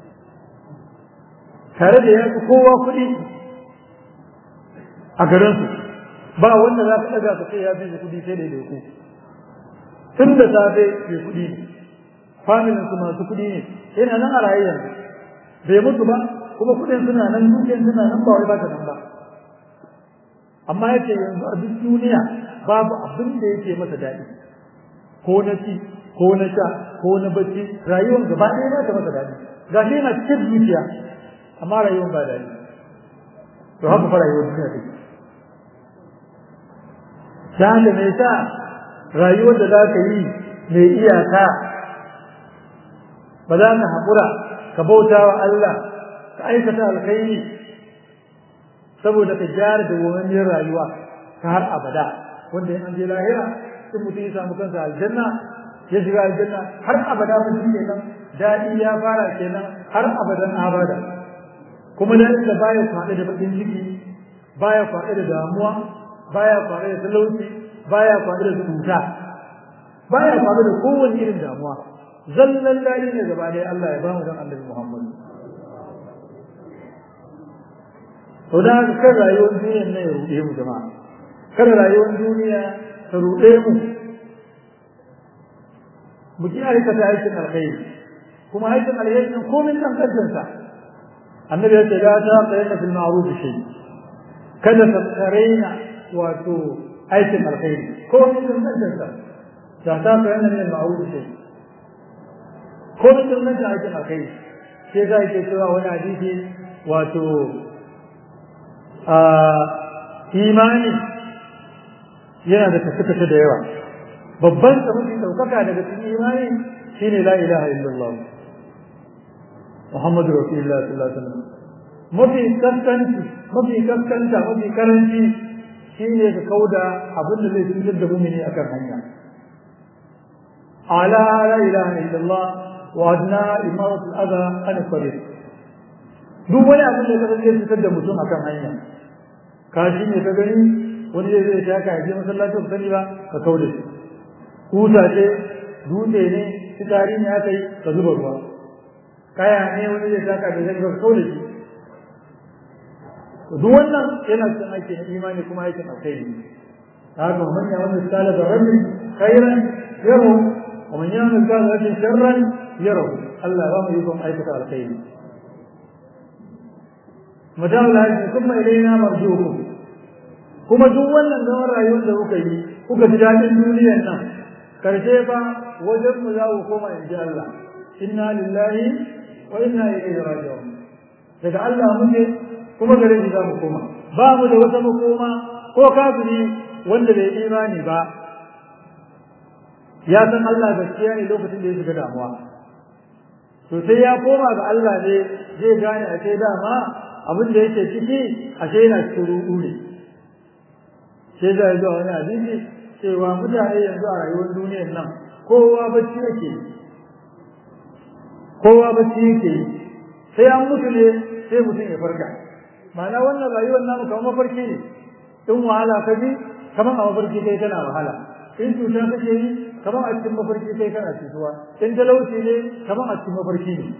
tare da ya fi kowa kuɗi a garinsu ba wanda za ka ɗaga ka ce ya fi kuɗi sai da ku tun da safe mai kuɗi ne familin su masu kuɗi ne yana nan a raye yanzu bai mutu ba kuma kuɗin suna nan dukiyar suna nan ba wai ba ta nan ba amma yace yanzu a duk duniya babu abin da yake masa daɗi ko na ci ko na sha ko na bacci rayuwar gaba ɗaya ba ta masa daɗi ga shi yana cikin zuciya amma rayuwar ba daɗi to haka fara yi duniya take ta da mai sa rayuwar da za ka yi mai iyaka ba za ka haƙura ka bauta wa Allah ka aikata alkhairi saboda ka gyara da gomammiyar rayuwa ta har abada wanda in an je lahira in mutum ya samu kansa aljanna ya shiga aljanna har abada mutum kenan daɗi ya fara kenan har abadan abada kuma da da baya kwaɗe da bakin ciki baya kwaɗe da damuwa baya kwaɗe da talauci baya kwaɗe da cuta baya kwaɗe da kowane irin damuwa zallan daɗi ne gaba ɗaya Allah ya ba mu dan Annabi Muhammad to da haka kan rayuwar duniyar nan ya ruɗe mu jama'a kada rayuwar duniya ta ruɗe mu mu ki aikata aikin alkhairi kuma aikin alkhairi nan komai kan kansa annabi ya ce ga ta qayyana fil ma'ruf shay kada ta tsarena wato aikin alkhairi komai kan kansa ta ta qayyana min ma'ruf shay komai kan kansa aikin alkhairi sai ga ke cewa wani hadisi wato a imani yana da kashe-kashe da yawa babban mafi ɗaukaka daga cikin imani shine la ilaha illallah Muhammadu Rasulullah sallallahu alaihi wasallam mafi kaskanci mafi kaskanta mafi karanci shine ka kauda abin da zai cutar da mumini akan hanya ala la ilaha illallah wa adna imarat al-adha an tariq duk wani abin da zai cutar da mutum akan hanya ka shi ne ka gani wani zai zai shaka ya je masallaci ba sani ba ka kauda shi kusa ce dutse ne fitari ne aka yi ka zuba ruwa kaya ne wani zai saka da zai ka kauda shi duk wannan yana cikin aiki na imani kuma aikin alkhairi haka man ya wani misala da rabbi khairan yaro wa man ya wani misala da rabbi sharran yaro Allah ba mu yi kuma aikata alkhairi mata lahi kuma ilaina marjukum kuma duk wannan zaman rayuwar da kuka yi kuka ji daɗin duniyar nan karshe fa wajen mu za ku koma in ji Allah inna lillahi wa inna ilaihi raji'un daga Allah muke kuma gare shi za mu koma ba mu da wata makoma ko kafiri wanda bai imani ba ya san Allah gaskiya ne lokacin da ya shiga damuwa to sai ya koma ga Allah ne zai gane a sai dama abin da yake ciki ashe yana cikin ruɗu ne sai da zuwa wani hadisi cewa mutane yanzu a rayuwar duniyar nan kowa bacci yake kowa bacci yake sai an mutu ne sai mutum ya farka ma'ana wannan rayuwar namu kamar mafarki ne in wahala ka bi kamar a mafarki kai kana wahala in cuta kake yi kamar a cikin mafarki kai kana cutuwa in talauci ne kamar a cikin mafarki ne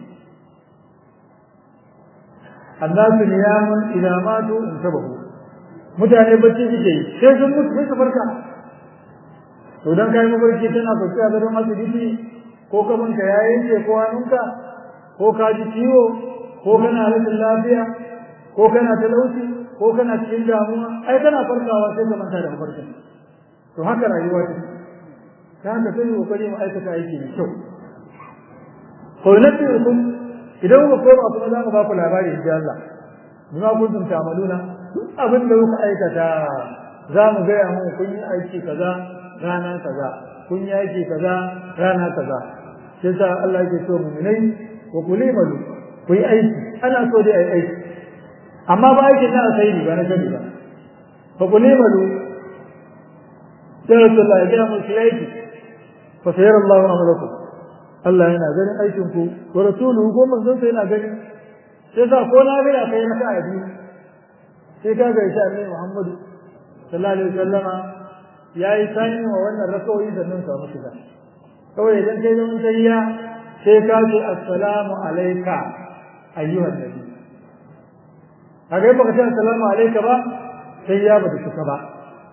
annasu niyamun idan matu in sabahu mutane bacci suke yi sai sun mutu sai su farka to dan kai mafarki tana kwanciya gadon asibiti ko kamanka ya yanke ko hannunka ko ka ji ciwo ko kana rashin lafiya ko kana talauci ko kana cikin damuwa ai kana farkawa sai ka manta da mafarkin to haka rayuwa ce ta haka sai kokari mu aikata aiki mai kyau ko nabiukum idan ku koma kuma za mu ba ku labari insha Allah bima kuntum ta'maluna duk abin da kuka aikata za mu gaya mu kun yi aiki kaza rana kaza kun yi aiki kaza rana kaza sai sa Allah yake so mu'minai wa kulimalu ku yi aiki ana so dai ai aiki amma ba aikin na alkhairi ba na gani ba fa kulimalu sai Allah ya gaya mu shi aiki fa sayar Allah amalakum Allah yana ganin aikin ku wa rasuluhu ko manzon sa yana gani sai sa ko na ga kai na kai biyu sai ka ga insha Allah Muhammad sallallahu alaihi wasallama yayi sani wa wannan rakawi sannan samu shiga kawai idan kai zaman tayya sai ka ce assalamu alayka ayyuhan nabi kaga baka ce assalamu alayka ba sai ya bada shuka ba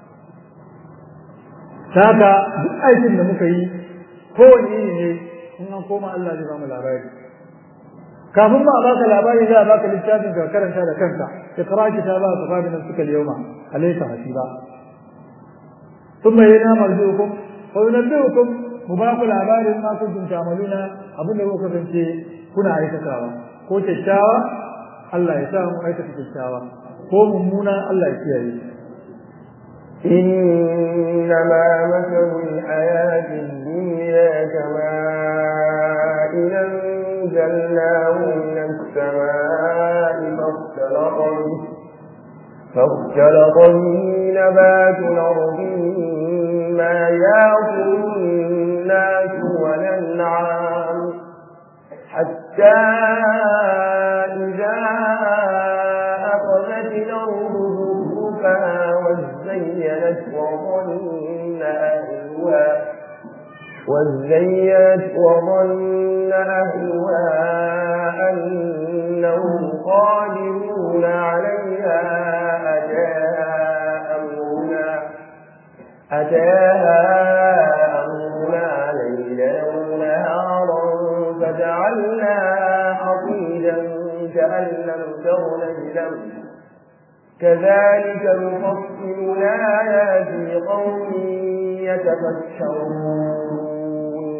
saka duk aikin da muka yi kowane iri ne in an koma Allah zai ba mu labari kafin ba a baka labari za a baka littafin ka karanta da kanka iqra kitaba ka fadi nan suka yawma alayka hasiba thumma yana marjuukum wa yunabbiukum mu ba ku labarin ma kuntum ta'maluna abin da kuka kasance kuna aikatawa ko kyakkyawa Allah ya sa mu aikata kyakkyawa ko mummuna Allah ya kiyaye إنما مثل الحياة الدنيا كماء أنزلناه من السماء فاختلط به فاختلط به نبات الأرض مما يأكل الناس والأنعام حتى إذا أخذت الأرض زخرفها وزينت وظن أهلها وزينت وظن أهلها أنهم قادرون عليها أتاها أمرنا أتاها أمرنا ليلا ونهارا فجعلناها حصيدا كأن لم تغن بلمس كذلك نفصل الآيات لقوم يتفكرون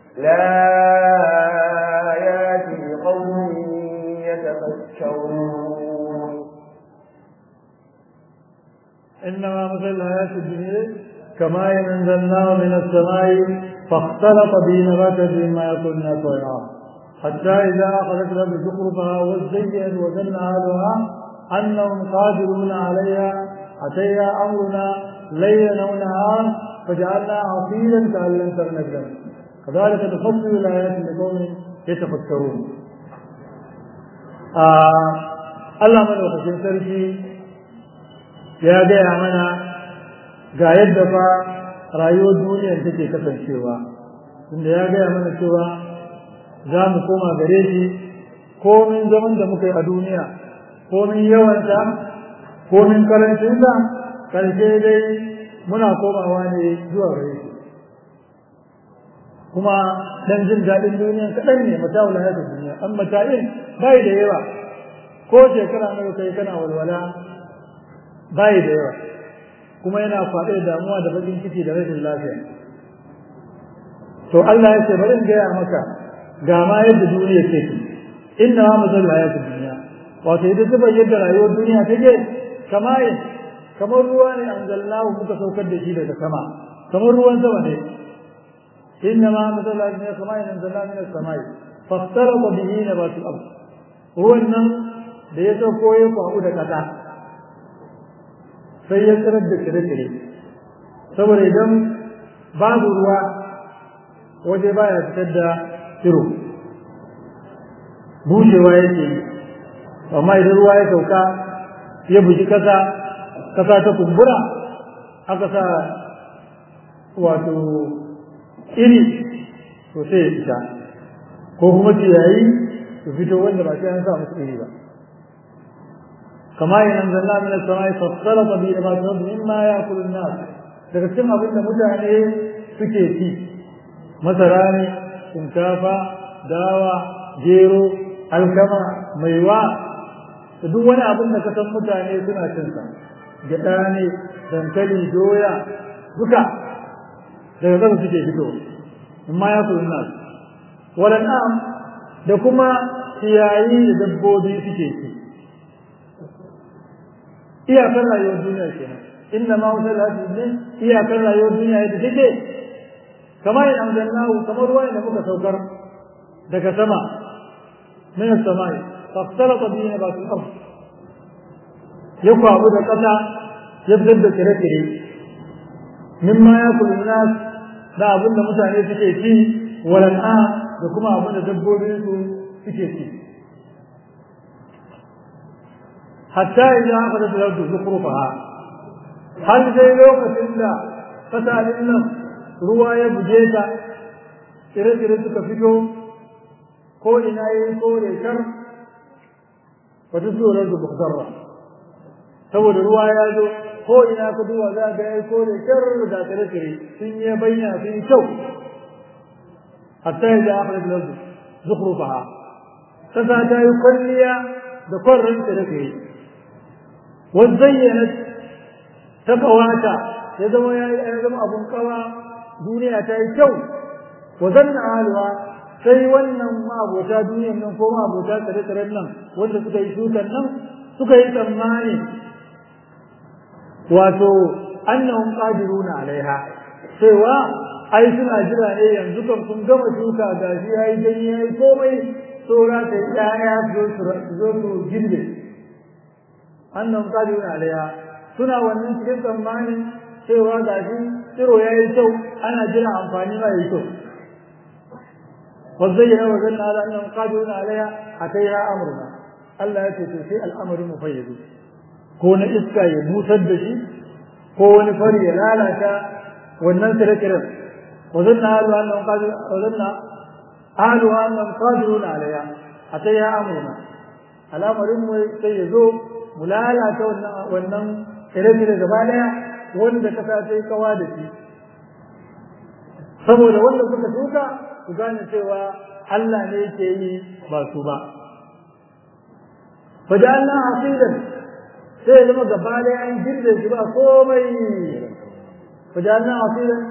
لآيات لقوم يتفكرون إنما مثل الحياة الدنيا كما أنزلناه من السماء فاختلط به نبات مما يأكل الناس والأنعام حتى إذا أخذت الأرض زخرفها وزينت وظن أهلها أنهم قادرون عليها أتيها أمرنا ليلا ونهارا فجعلنا عصيلا كأن لم تغن بلد كذلك نفصل الآيات لقوم يتفكرون آه الله من sarki ya gaya mana ga yadda fa rayuwar duniyar take kasancewa inda ya gaya mana cewa za mu koma gare shi komin zaman da muka yi a duniya komin yawansa komin karancinsa karshe dai muna komawa ne zuwa gare shi kuma dan jin daɗin duniya kaɗan ne mata wula ya duniya an mata'in bai da yawa ko shekara nawa kai kana walwala bai da yawa kuma yana faɗi da damuwa da bakin ciki da rashin lafiya to Allah ya ce bari in gaya maka ga ma yadda duniya take inna ma mazal hayatud dunya wato ita zuba yadda rayuwar duniya take kamar kamar ruwa ne anzalnahu muka saukar da shi daga sama kamar ruwan sama ne inna ma mazal hayatud dunya kamar anzalna min as-samai fastarata bihi nabatul ard ruwan nan da ya sauko ya kwabu da kasa sai ya tsirar da kire-kire saboda idan babu ruwa waje baya fitar da kiro bushewa yake yi amma idan ruwa ya sauka ya buji kasa kasa ta kumbura aka sa wato iri to sai ya fita ko kuma ciyayi su fito wanda ba sai an sa musu iri ba كما أنزلنا من السماء فاختلط به نبات الأرض مما يأكل الناس daga cikin abin da mutane suke ci masara ne shinkafa dawa gero alkama maiwa da duk wani abin da ka san mutane suna cin sa gyaɗa ne dankali doya duka daga zama suke fito amma ya kula nas wadannan da kuma ciyayi da dabbobi suke ci iyakar rayuwar duniya kenan inna ma wutar hadi ne iyakar rayuwar duniya yadda take kamar in anzalnahu kamar ruwa da muka saukar daga sama min as-samai fastalata bihi nabatul ard ya kwabu da kasa ya fitar da kire-kire mimma ya kulu nas da abin da mutane suke ci walan'a da kuma abin da dabbobin su suke ci hatta idan aka da zardu zukrufaha har dai lokacin da fasalin nan ruwa ya buge ta tsire-tsire suka fito ko ina yi kore kar wata tsoron da bukzarra saboda ruwa ya zo ko ina ka duwa za ga ya kore kar da tsire-tsire sun yi bayyana sun yi kyau hatta idan aka da zardu zukrufaha kasa ta yi kwalliya da kwarren tsire-tsire وزينت تقواتا ya zama ya ya zama abun kawa duniya ta yi kyau wa zanna alwa sai wannan mabota duniyan nan ko mabota tsare-tsaren nan wanda suka yi shukan nan suka yi tsammani wato annahum qadiruna alaiha cewa ai suna jira ne yanzu kan kun gama shuka gashi yayi ganye yayi komai tsora ta yaya zo su zo su girbe annahum qadiruna alaiha suna wannan cikin tsammanin cewa gashi tsiro yayi kyau ana jira amfani ma yayi kyau وزينا وزلنا على انهم قادرون عليها اتيها امرنا Allah ya ce to sai al'amarin mu fayyazu ko na iska ya busar da shi ko wani fari ya lalata wannan tsire-tsiren wazanna ahlu annahum qadir wazanna ahlu annahum qadiruna alayha atayha amruna al'amarin mu sai ya zo mu lalata wannan wannan tsire-tsire gaba daya wanda kasa ta yi kawa da shi saboda wanda suka shuka su gane cewa Allah ne yake yi ba su ba fajalna hasidan sai ya zama gaba da an girbe shi ba komai fajalna hasidan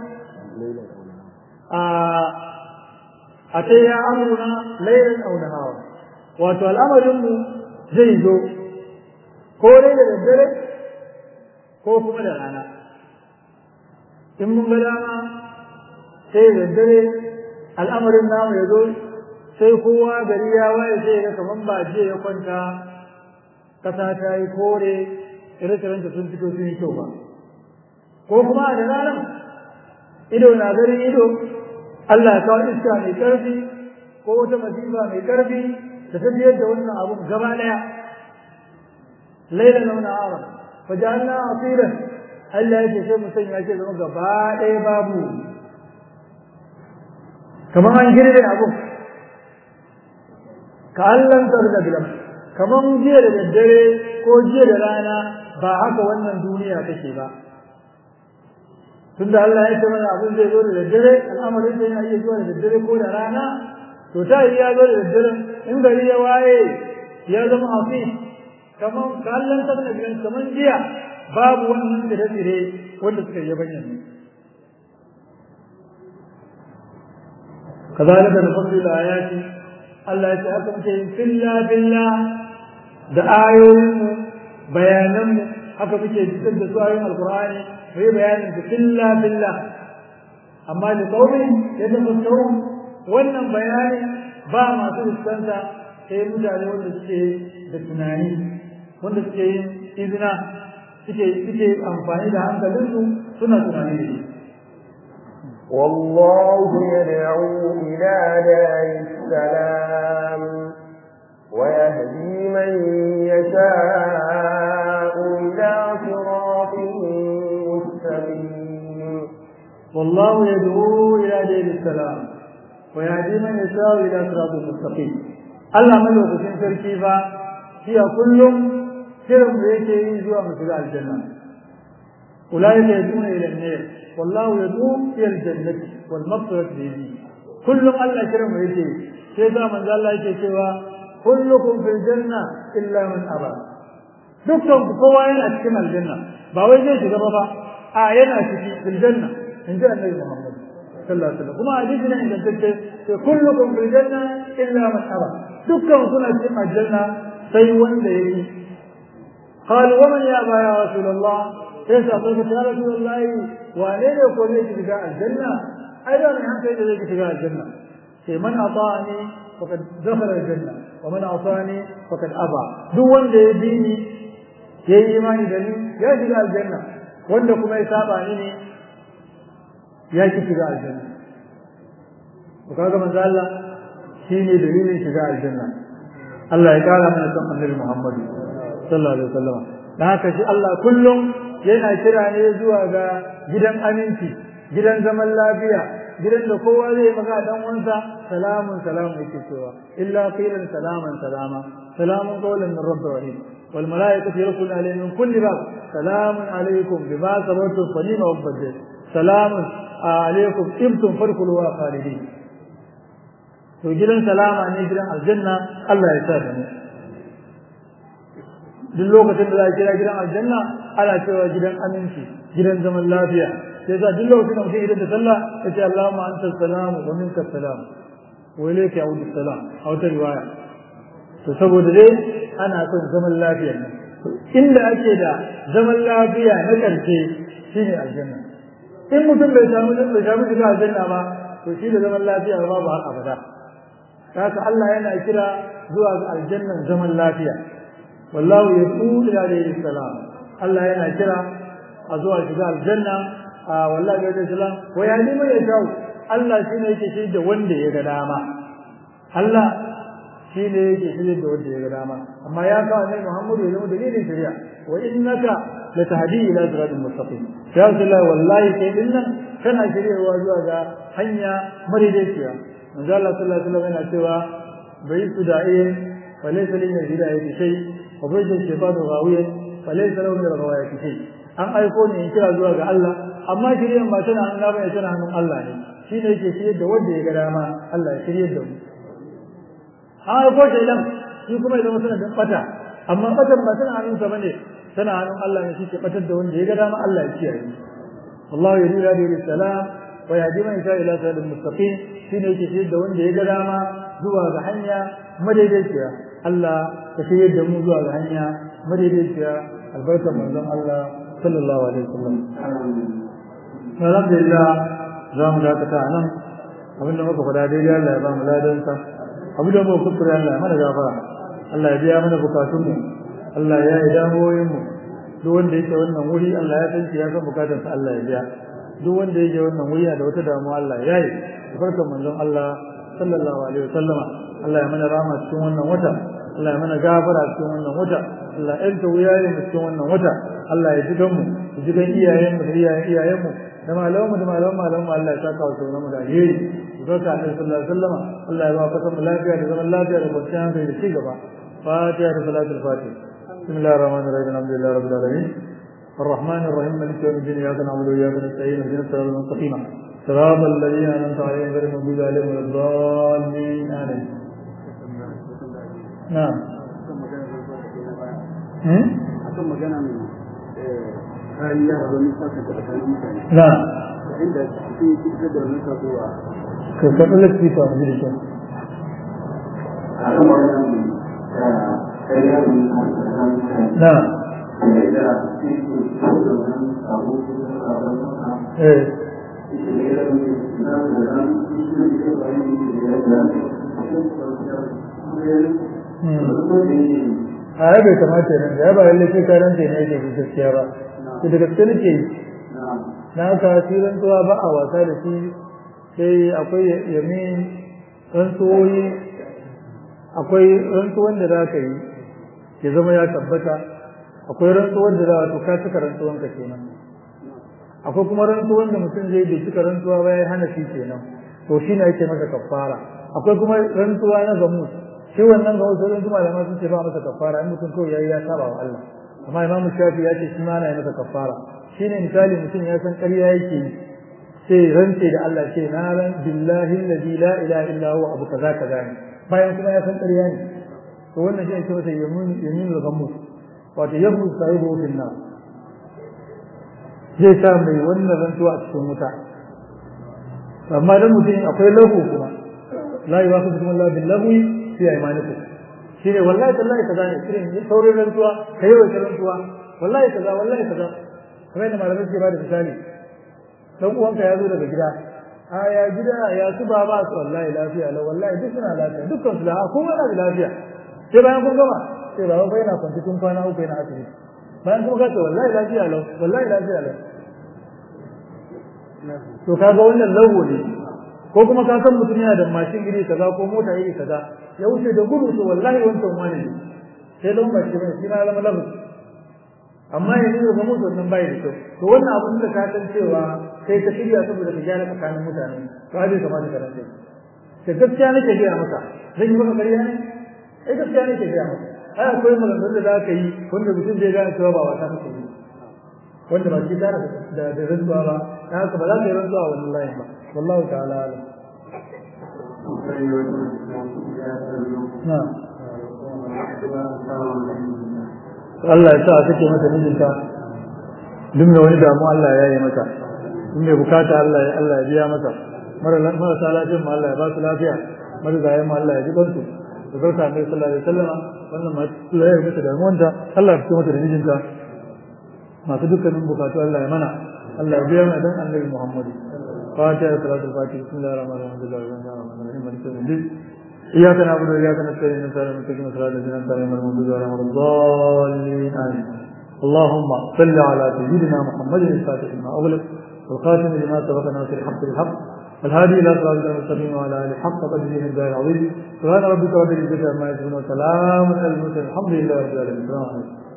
a a ta ya amurna lailan auna hawa wato al'amarinmu zai zo ko dai da daddare ko kuma da rana in mun ga dama sai da daddare al'amarin namu ya zo sai kowa gari ya waye sai ga kaman ba jiya ya kwanta kasa ta yi kore ire-irenta sun fito sun yi kyau ba ko kuma da ranar ido na garin ido Allah ya kawo iska mai ƙarfi ko wata masifa mai ƙarfi da ta biyar da wannan abun gaba ɗaya laila na wani ara fa ja'alna asiran Allah ya ce sai mu sanya ce zama gaba ɗaya babu kamar an girbe abun ka Allah da bilam kamar jiya da daddare ko jiya da rana ba haka wannan duniya take ba tunda Allah ya ce mana abin zai zo da daddare al'amarin zai yana iya zuwa da daddare ko da rana to ta yi ya zo da daddare in gari ya waye ya zama hafi kamar kallon ta da gidan kamar jiya babu wannan da tsire wanda suka yi bayyana كذلك نفصل الآيات الله يتحكم شيء فلا بالله da ayoyinmu bayananmu haka muke fitar da su ayoyin alkur'ani mu yi bayanin su filla filla amma da kaumin ya tafassaru wannan bayani ba masu fuskanta sai mutane wanda suke da tunani wanda suke yin izina suke suke amfani da hankalinsu suna tunani da shi والله يدعو إلى دار السلام ويهدي من يشاء إلى صراط مستقيم والله يدعو إلى دين السلام ويهدي من يشاء إلى صراط مستقيم الله ملوك سنتر كيفا هي كل كرم يكي زوا مثل الجنة أولئك يدعون إلى النار والله يدعو إلى الجنة والمغفرة بيده كل الله كرم يكي كيف من ذا الله يكي kullukum fil janna illa man aba dukkan ku kowa yana cikin aljanna ba wai zai shiga ba a yana ciki fil janna in ji annabi Muhammad sallallahu alaihi wasallam kuma hadisi ne ingantacce sai kullukum fil janna illa man aba dukkan suna cikin aljanna sai wanda yake قال ومن يابى يا رسول الله كيف أقول يا رسول الله وأنا يقول لك بقاء الجنة أيضا من حتى إذا لك بقاء الجنة من أطاعني فقد دخل الجنة ومن عصاني فقد أبى duk wanda ya bi ni ya yi imani da ni ya shiga aljanna wanda kuma ya saba ni ne ya ki shiga aljanna to kaga manzo Allah shine dalilin shiga aljanna Allah ya kara mana san annabi Muhammad sallallahu alaihi wasallam dan haka shi Allah kullum yana kira ne zuwa ga gidan aminci gidan zaman lafiya gidan da kowa zai maka dan wansa salamun salamun yake cewa illa qilan salaman salama salamun qawlan min rabbir rahim wal malaikatu yadkhuluna alayhim min kulli bab salamun alaykum bima sabartum fa ni'ma ubbad salamun alaykum ibtum fadkhulu wa khalidin to gidan salama ne gidan aljanna Allah ya sa da mu duk lokacin da za a kira gidan aljanna ana cewa gidan aminci gidan zaman lafiya sai za duk lokacin da mutum idan da sallah ya ce Allahumma anta salam wa minka salam wa ilayka yaudu salam a wata riwaya to saboda dai ana son zaman lafiya ne inda ake da zaman lafiya na ƙarshe shine aljanna in mutum bai samu bai samu shiga aljanna ba to shi da zaman lafiya ba babu har abada haka Allah yana kira zuwa ga aljannan zaman lafiya wallahu yaqulu ila alayhi salam Allah yana kira a zuwa shiga aljanna a wallahi alayhi salam wa ya nima ya shawo Allah shine yake shi da wanda ya ga dama Allah shine yake shi da wanda ya ga dama amma ya kawo ne Muhammadu ya zama dalilin shari'a wa innaka latahdi ila siratal mustaqim ya Allah wallahi kai dinnan kana shiryawa zuwa ga hanya madaidaiciya manzo Allah sallallahu alaihi wasallam yana cewa bai su da'iye falaysa lil hidayati shay wa bai da shaytanu ghawiyan falaysa lahu min ghawayati shay an aiko ne in kira zuwa ga Allah amma shiryan ba tana hannun ba tana hannun Allah ne shi ne yake shirye da wanda ya ga dama Allah ya shirye da mu an aiko shaytan shi kuma ya zama sanadin bata amma batan ba tana hannunsa bane tana hannun Allah ne shi ke batar da wanda ya ga dama Allah ya kiyaye Allah ya rira da salam wa yahdi man yasha ila siratal mustaqim shine yake shirye da wanda ya ga dama zuwa ga hanya madaidaiciya Allah ka shirye da mu zuwa ga hanya madaidaiciya albarkar manzon Allah sallallahu alaihi wasallam alhamdulillah za mu dakata nan abinda muka faɗa daidai Allah ya ba mu ladansa abinda muka kuskure Allah ya mana gafara Allah ya biya mana bukatunmu Allah ya yi damuwoyinmu duk wanda yake wannan wuri Allah ya san ya san bukatarsa Allah ya biya duk wanda yake wannan wuri da wata damuwa Allah ya yi barkan manzon Allah sallallahu alaihi wasallama Allah ya mana rahama cikin wannan wata Allah ya mana gafara cikin wannan wata Allah ya yanta wuyayen mu cikin wannan wata Allah ya jigan mu ya jigan iyayen mu da iyayen iyayen mu da malamu da malamu malamu Allah ya saka wa sauran mu da alheri barka annabi sallallahu alaihi wasallama Allah ya ba ka san lafiya da zaman lafiya da kwanciyar hankali da ci gaba fatiha da salatul fatiha بسم الله الرحمن الرحيم الحمد لله رب العالمين الرحمن الرحيم مالك يوم الدين اياك نعبد واياك نستعين اهدنا الصراط المستقيم صراط الذين انعمت عليهم غير المغضوب عليهم ولا الضالين امين نعم akan maganan kariya da wani saka da tsakanin mutane نعم inda suke fitar da wani sabuwa كيف لك في تعبير akan maganan kariya da wani saka نعم da suke fitar da wani sabuwa ايه a bai kamata nan da ya ba lalle sai karan ne yake da gaskiya ba to da gaske nake yi na ka tiran tuwa ba a wasa da shi sai akwai yamin rantsuwoyi akwai rantsuwan da za ka yi ya zama ya tabbata akwai rantsuwan da za to ka cika rantsuwan ka kenan akwai kuma rantsuwan da mutum zai bai cika rantsuwa ba ya hana shi kenan to shi ne ake masa kafara akwai kuma rantsuwa na gamu shi wannan gamu sai rantsuwa da sun ce ba masa kafara in mutum kawai yayi ya saba wa Allah amma Imam Shafi ya ce shi ma yana masa kafara shine misali mutum ya san ƙarya yake yi sai rantse da Allah ce na ran billahi alladhi la ilaha illa huwa abu kaza kaza ne bayan kuma ya san ƙarya ne to wannan shi ake masa yamin yamin gamu wato yabu sahibu fil nar zai sa mai wannan rantsuwa a cikin wuta amma dan mutum akwai lahu kuma la yuwafiqu kuma Allah bil lahwi fi aymanikum shine wallahi tallahi kaza ne irin saurin rantsuwa kai wai rantsuwa wallahi kaza wallahi kaza kamar yadda malamai suke bada misali dan uwanka ya zo daga gida a ya gida ya su ba ba su wallahi lafiya la wallahi duk suna lafiya dukkan su lafiya kowa na da lafiya sai bayan kun gama sai baba bai na kwanci tun kwana uku yana asibiti bayan kuma kace wallahi lafiya lau wallahi lafiya lau to kaga wannan lawo ne ko kuma ka san mutum yana da mashin iri kaza ko mota iri kaza ya wuce da gudu to wallahi wancan wani ne sai don ba shi ne shi ma zama lawo amma yanzu da mutum nan bai da kyau to wannan abin da ka san cewa kai ka shirya saboda ka gyara tsakanin mutane to ai bai kamata ka rantsa ka gaskiya nake gaya maka zan yi maka ƙarya ne ai gaskiya nake gaya maka ai akwai maganganun da za ka yi wanda mutum zai gane cewa ba wata kake yi wanda ba shi tare da da rantsuwa ba dan haka ba za ka yi rantsuwa wannan layin ba wallahu ta'ala alam na Allah ya sa a kake mata mijinta duk da wani damu Allah ya yi mata duk mai bukata Allah ya Allah ya biya mata marasa lafiyar mu Allah ya ba su lafiya marigayen mu Allah ya ji kansu da barka annabi sallallahu alaihi wasallam wannan ma Allah ya mata damuwanta Allah ya fito mata da mijinta masu dukkanin bukatu Allah ya mana Allah ya biya mana dan annabi Muhammad fatiha salatul fatiha bismillahir rahmanir rahim alhamdulillahi rabbil alamin maliki yawmiddin إياك نعبد وإياك نستعين نسأل المتقين صراط الذين أنعمت عليهم غير المغضوب عليهم ولا الضالين آمين اللهم صل على سيدنا محمد الفاتح لما أغلق والخاتم لما سبق ناصر الحق بالحق والهادي إلى صراط المستقيم وعلى آله حق قدره من الدار العظيم سبحان ربك رب العزة عما يصفون وسلام على المرسلين الحمد لله رب العالمين السلام عليكم